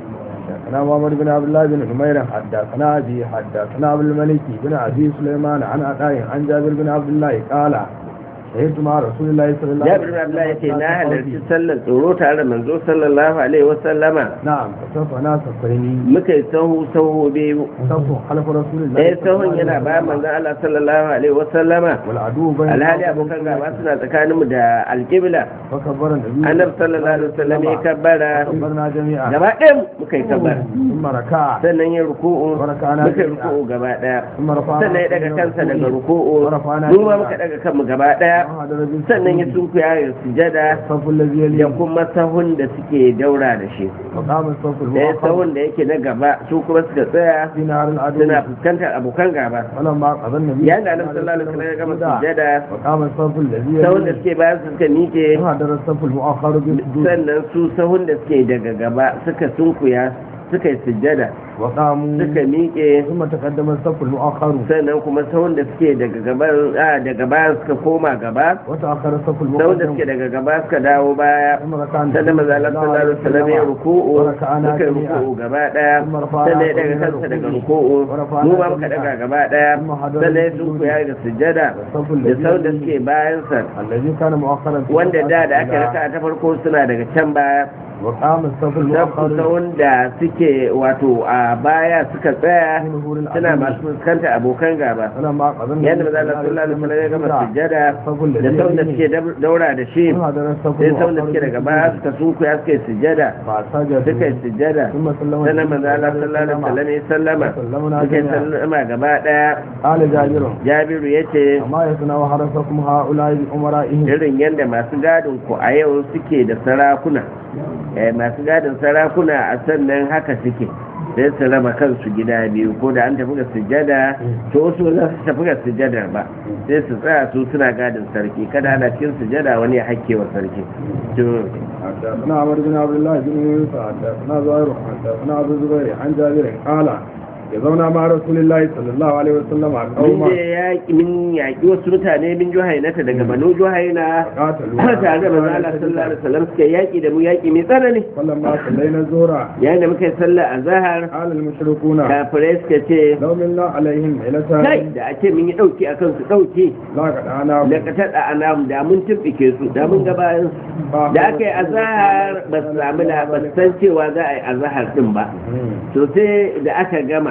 حدثنا محمد بن عبد الله بن نمير حدثنا أبي حدثنا أبو الملك بن أبي سليمان عن عطاء عن جابر بن عبد الله قال شهدت مع رسول الله صلى الله عليه jabir bin abdullahi yace na halarci sallar tsoro tare da manzo sallallahu alaihi wa sallama نعم فسوف ناس فيني muka yi sahu sahu biyu سوف خلف رسول الله ɗaya sahun yana bayan manzon Allah sallallahu alaihi wa sallama والعدو بين alhali abokan gaba suna tsakaninmu da alƙibla فكبر النبي annabi sallallahu alaihi wasallam ya kabbara كبرنا جميعا gaba ɗaya muka yi kabbara ثم ركع sannan ya ruku'u وركعنا muka yi جميعا ruku'u gaba ɗaya ثم رفعنا sannan ya daga kansa daga ruku'u ورفعنا mu ma muka daga kanmu gaba ɗaya sannan ya sunkuya ya sujada الصف الذي da يليه kuma sahun da suke daura da shi وقام الصف ɗaya المؤخر sahun da yake na gaba su kuma suka tsaya في نهر العدو suna fuskantar abokan gaba فلما قضى النبي yayin da annabi sallallahu alaihi wasallam ya gama sujada وقام الصف الذي sahun da يليه suke bayan su suka miƙe وهدر الصف المؤخر بالسجود sannan su sahun da suke daga gaba suka sunkuya suka yi sujjada وقاموا suka miƙe ثم تقدم الصف المؤخر sannan kuma sahun da suke daga gaban a daga baya suka koma gaba وتأخر الصف sahun da suke المقدم daga gaba suka dawo baya ثم ركع sannan maza Allah sallallahu alaihi wasallam ya ruku'u وركعنا suka yi جميعا ruku'u gaba daya ثم رفعنا sannan ya daga كلنا kansa daga ركوعه ruku'u ورفعنا mu ma muka جميعا daga gaba daya ثم حضر sannan ya السجود sunkuya ga sujjada والصف da الذي sahun da يليه suke bayan sa الذي كان مؤخرا في wanda da da aka الأولى. raka ta farko suna daga can baya وقام الصف sabu المؤخر sahun da suke wato a baya suka tsaya في نهور suna العدو masu fuskantar abokan gaba فلما قضى النبي yadda maza Allah sallallahu alaihi wasallam ya gama sujjada da sau da suke daura da shi وهدر الصف sai sau da المؤخر suke daga baya suka sunkuya suka yi sujjada فسجد suka yi sujjada ثم سلم sannan maza Allah sallallahu alaihi wasallam ya sallama سلمنا suka yi جميعا sallama gaba daya قال جابر Jabiru ya ce وما يصنع حرسكم هؤلاء بأمرائهم irin yadda masu gadin ku a yau suke da sarakuna eh, masu gadin sarakuna a sannan haka suke sai su raba kansu gida biyu ko da an tafi ga sujjada to wasu ba za su tafi ga sujjadar ba sai su tsaya su suna gadin sarki kada ana cikin sujjada wani ya hakke wa sarki to حدثنا عمر بن عبد الله بن يوسف حدثنا زهير حدثنا ابو الزبير عن جابر قال zauna ma rasulullahi sallallahu alaihi wasallam a mun kauma je yaƙi min yaƙi wasu mutane min juhainata daga banu juhaina qatalu tare da manzo Allah sallallahu alaihi wasallam suka yaƙi da mu yaƙi mai tsanani falamma sallaina zura yayin da muka yi sallah a zahar qala al mushrikuna kafirai suka ce law minna alaihim kai ilatan da a ce mun yi ɗauki a kansu ɗauki la ka dana da ka taɗa a namu da mun tumɓike su da mun gabayin su da aka yi azahar ba su sami na ba su san cewa za a yi azahar ɗin ba to sai da aka gama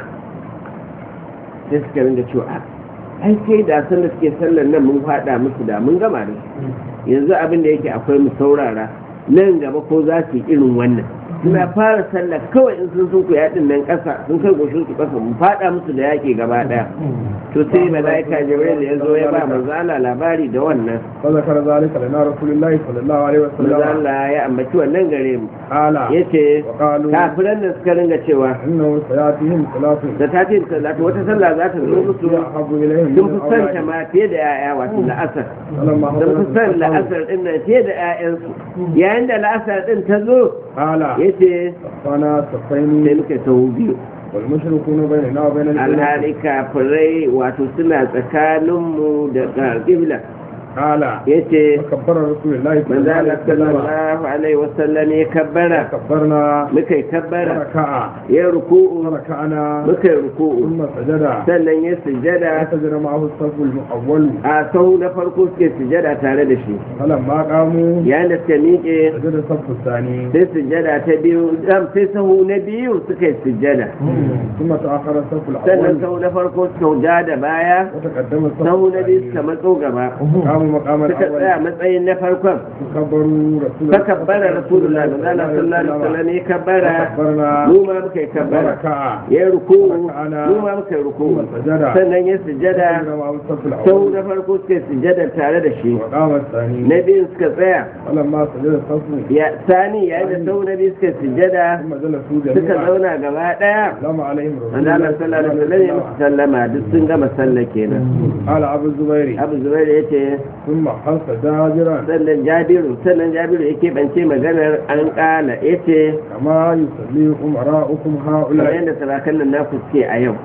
sai suka ringa cewa "Ah, ai sai da san da suke sallar nan mun faɗa musu da mun gama da su yanzu abin da yake akwai mu saurara nan gaba ko za su yi irin wannan suna fara sallar kawai in sun sun kuya din nan ƙasa sun kai goshin su ƙasa mun faɗa musu da yaƙi gaba ɗaya to sai mala'ika jibril ya zo ya ba manzo Allah labari da wannan fa zakara zalika lana rasulullahi sallallahu alaihi manzo wasallam Allah ya ambaci wannan gare mu qala yace wa qalu kafiran da suka ringa cewa innahu sayatihim salatun da ta ce salatu wata sallah za ta zo musu ahabbu ilayhim sun fi son ta ma fiye da 'ya'ya wato la'asar falamma sun fi son la'asar din nan fiye da 'ya'yansu yayin da la'asar din ta zo qala yace fana sai safaini muka sau biyu wal mushrikuna bainana wa bainal alhali kafirai wato suna tsakaninmu da ƙibla qala ya ce kabbara rasulullahi manzana sallallahu alaihi wasallam sallallahu alaihi wasallam ya kabbara kabbarna muka yi kabbara raka'a ya ruku'u raka'ana muka yi ruku'u thumma sajada sannan ya sujada sajada ma'ahu as-safu al-awwal a sahu na farko suke sujada tare da shi falamma qamu yayin da suka miƙe sajada safu thani sai sujada ta biyu am, sai sahu na biyu suka yi sujada ثم تأخر الصف sannan الأول sahu na farko suka ja da baya وتقدم الصف sahu na biyu suka الثاني matso gaba قاموا مقام suka tsaya الأول matsayin na farkon كبروا رسول فكبر رسول الله صلى الله عليه وسلم ya kabbara كبرنا mu ma muka yi kabbara وركع ya yi ruku'u mu ma muka yi ruku'u ثم سجد sannan ya sujada سجد مع الصف sau الأول na farko suka yi sujada tare da shi وقام الثاني na biyu suka tsaya فلما سجد الصف ya sani yayin da sau na biyu suka yi sujada ثم جلسوا suka جميعا zauna gaba daya سلام عليهم رسول wanda Allah sallallahu alaihi wasallam ya musu sallama duk sun gama sallah kenan قال أبو الزبير Abu Zubair ya ce ثم حس جابرا sannan Jabiru sannan Jabiru ya keɓance maganar an ƙala ya ce كما يصلي أمراؤكم kamar هؤلاء yadda sarakan nan naku suke a yau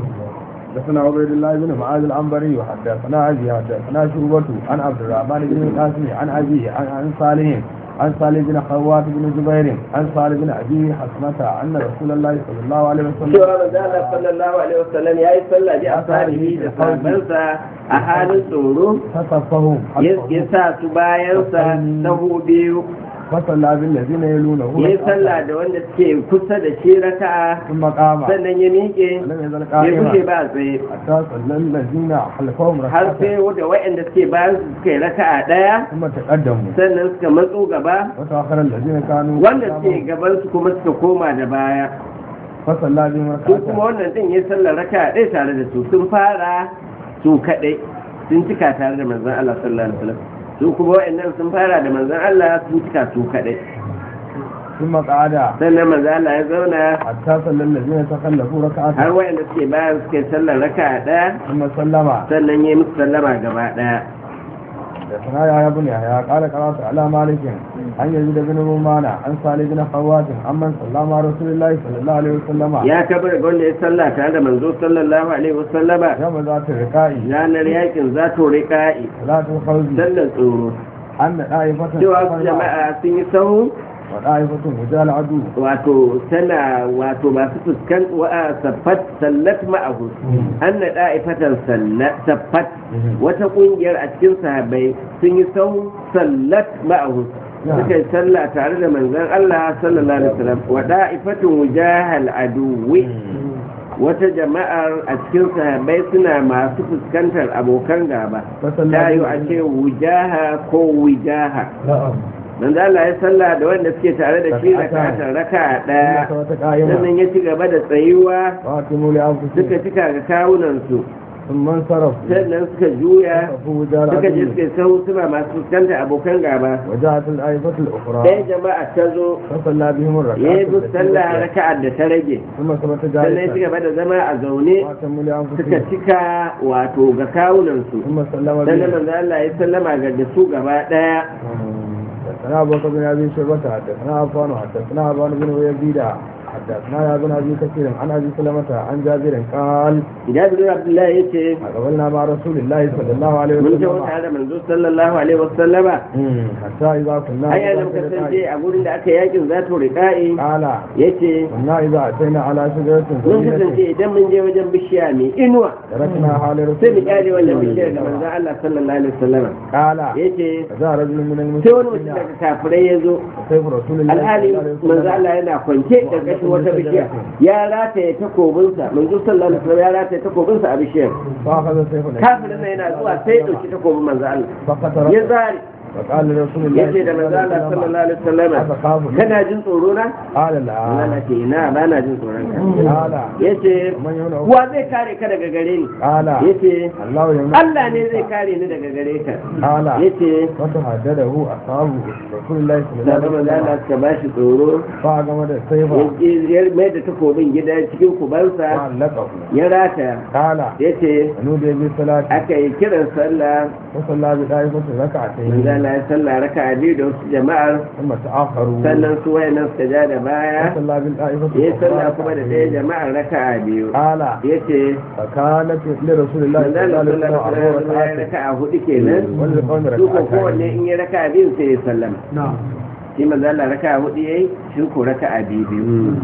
حدثنا عبيد الله بن معاذ العنبري وحدثنا ابي حدثنا شعبة عن عبد الرحمن بن القاسم عن ابي عن عن صالح عن صالح بن خوات بن جبير عن صالح بن ابي حسمة ان رسول الله صلى الله عليه وسلم cewa manzo Allah sallallahu alaihi wasallam yayi sallah bi ashabihi da sahabbansa a halin tsoro فصفهم ya ya sa su bayansa sahu biyu فصلى بالذين يلونه ya yi sallah da wanda suke kusa da shi raka'a ثم قام sannan ya miƙe ولم يزل ya fice قائما ba a tsaye حتى صلى الذين خلفهم har sai ركعة wanda waɗanda suke bayan su suka yi raka'a ɗaya ثم تقدموا sannan suka matso gaba وتأخر الذين كانوا wanda suke قدامهم gaban su kuma suka koma da baya فصلى بهم su kuma ركعة wannan din ya sallar raka'a ɗaya tare da su sun fara su kaɗai sun cika tare da manzon Allah sallallahu alaihi wasallam su kuma waɗannan sun fara da manzon Allah sun cika su kaɗai ثم قعد sannan manzon Allah ya zauna حتى صلى الذين تخلفوا har ركعة waɗanda suke bayan suke sallar raka'a ɗaya ثم سلم sannan ya yi musu sallama gaba ɗaya حدثنا يا ابن يحيى قال قرات على مالك عن يزيد بن رومان عن صالح بن خوات عمن صلى مع رسول الله صلى الله عليه وسلم ya kabar ga wanda ya sallah tare da manzo sallallahu alaihi wasallama يوم ذات الرقاء ranar yakin za to riƙa'i صلاة الخوف sallar tsoro أن طائفة cewa wasu jama'a sun yi sahu وطائفة وجال عدو wato tana wato masu fuskan wa'a saffat sallat ma'ahu an na da'ifatan saffat wata kungiyar a cikin sahabbai sun yi sahu sallat ma'ahu suka yi sallah tare da manzon Allah sallallahu alaihi wasallam wa da'ifatun wujahal aduwi wata jama'ar a cikin sahabbai suna masu fuskantar abokan gaba ta yi a ce wujaha ko wujaha نعم manzo Allah ya sallah da wanda suke tare da shi raka'atan raka'a daya sannan ya ci gaba da tsayuwa واتموا لأنفسكم suka cika ga kawunan su ثم انصرفوا sannan suka juya وقفوا وجال suka je عدو suka sahu suna masu fuskantar abokan gaba وجاءت الآيفة الأخرى ɗaya jama'a ta zo فصلى بهم ya الركعة yi musu sallah raka'ar da ta rage ثم ثبت sannan ya ci جالسا gaba da zama a zaune واتموا suka لأنفسهم cika wato ga kawunan su ثم سلم sannan بهم manzo Allah ya sallama ga da su gaba daya حدثنا أبو بكر بن أبي شيبة حدثنا عفان حدثنا أبان بن يزيد حدثنا يا ابن ابي كثير عن ابي سلمة عن جابر قال jabir abdullahi yace قبلنا مع رسول الله صلى الله عليه mun je وسلم tare da manzo sallallahu alaihi wasallama مم. حتى اذا كنا ai yana muka kasance a gurin da aka yakin zato riqa'i قال yace كنا اذا اتينا على شجرة mun kasance ثمينة idan mun je wajen bishiya mai inuwa تركناها لرسول sai mu kyale wannan الله bishiyar da manzo Allah sallallahu alaihi wasallama قال yace فجاء رجل من sai wani mutum المسلمين daga kafirai ya zo سيف رسول الله alhali صلى الله عليه manzo وسلم Allah yana kwance karkashin wata bishiya ya rataye takobinsa manzo sallallahu alaihi wasallam ya rataye takobinsa a bishiyar فاخذ سيف kafirin nan yana zuwa sai ya dauki takobin manzo Allah فقتل ya zare فقال لرسول الله yace da manzo Allah sallallahu alaihi wasallam أتخاف kana jin tsoro na قال Allah لا ce ina ba na jin tsoron ka قال yace من يمنع wa zai kare ka daga gare ni قال yace الله يمنع Allah ne zai kare ni daga gare ka قال yace فتهدده أصحاب رسول الله صلى الله da عليه manzo وسلم Allah suka bashi tsoro فأقام السيف ya mai da takobin gida cikin kubansa وعلقه ya rataya قال yace نودي بالصلاة aka yi kiran sallah وصلى بطائفة ركعتين manzo Allah ya sallah raka'a biyu da wasu jama'ar ثم تأخروا sannan su wayannan suka ja da baya وصلى بالطائفة ya yi sallah الأخرى kuma da ɗaya ركعتين. jama'ar raka'a biyu قال yace فكانت لرسول الله manzo صلى الله Allah عليه sallallahu alaihi وسلم أربع wasallam ya ركعات raka'a hudu kenan وللقوم su ko kowanne ركعتين in ya raka'a biyu sai ya sallama نعم shi manzo Allah raka'a hudu yayi shi ko raka'a biyu biyu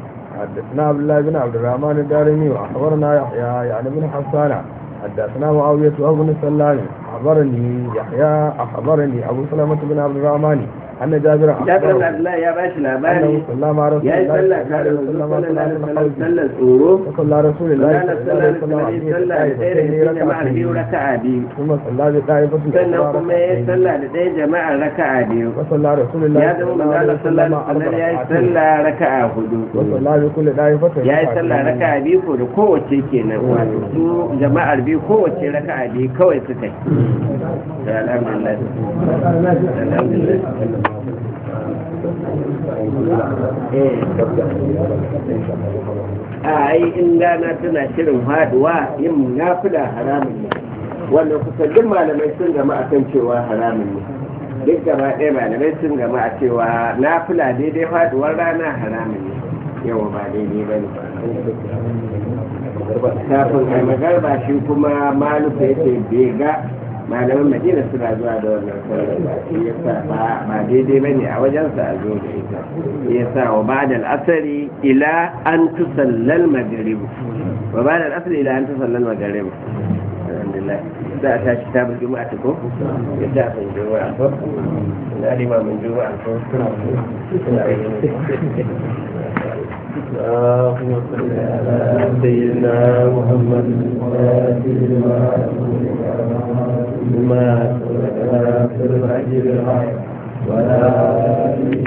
حدثنا عبد الله بن عبد الرحمن الدارمي واخبرنا يحيى يعني بن حسان حدثنا معاوية وابن سلام اخبرني يحيى اخبرني ابو سلمة بن عبد الرحمن ان جابر Jabir اخبره Abdullahi ya bashi انه labari صلى مع رسول ya yi الله sallah صلى الله tare da عليه manzo وسلم sallallahu alaihi wasallam sallar tsoro صلاه الخوف وصلى رسول الله manzo Allah صلى الله sallallahu عليه alaihi wasallam وسلم ya yi sallah da ɗaya daga cikin jama'ar biyu طائفتين ركعتين raka'a biyu ثم صلى بطائفة sannan أخرى kuma ya yi ركعتين sallah da ɗaya jama'ar raka'a biyu وصلى رسول الله ya صلى zama الله manzo عليه Allah sallallahu alaihi وسلم wasallam أربع ya yi ركعتين sallah raka'a hudu وصلى بكل طائفة ya yi sallah ركعتين raka'a biyu ko da kowace kenan wato su jama'ar biyu kowace raka'a biyu kawai suka yi Da alhamdulillah alhamdulillah eh a ai in rana tana shirin haduwa yin nafila haramun ne wannan kusan duk malamai sun gama akan cewa haramun ne duk gaba ɗaya malamai sun gama a cewa nafila daidai faduwar rana haramun ne yawa ba daidai ba ne kafin a magarba shi kuma maluka yake bai ga malaman madina suna zuwa da wannan sallar ba shi yasa ba ba daidai bane a wajensa a zo da ita yasa wa ba'da al-asri ila an tusallal maghrib wa ba'da al-asri ila an tusallal maghrib alhamdulillah za a tashi ta bil juma'a ko ya ta san juma'a ko na lima mun juma'a ko اللهم صل على سيدنا محمد ما سبق في الحج بالحق ولا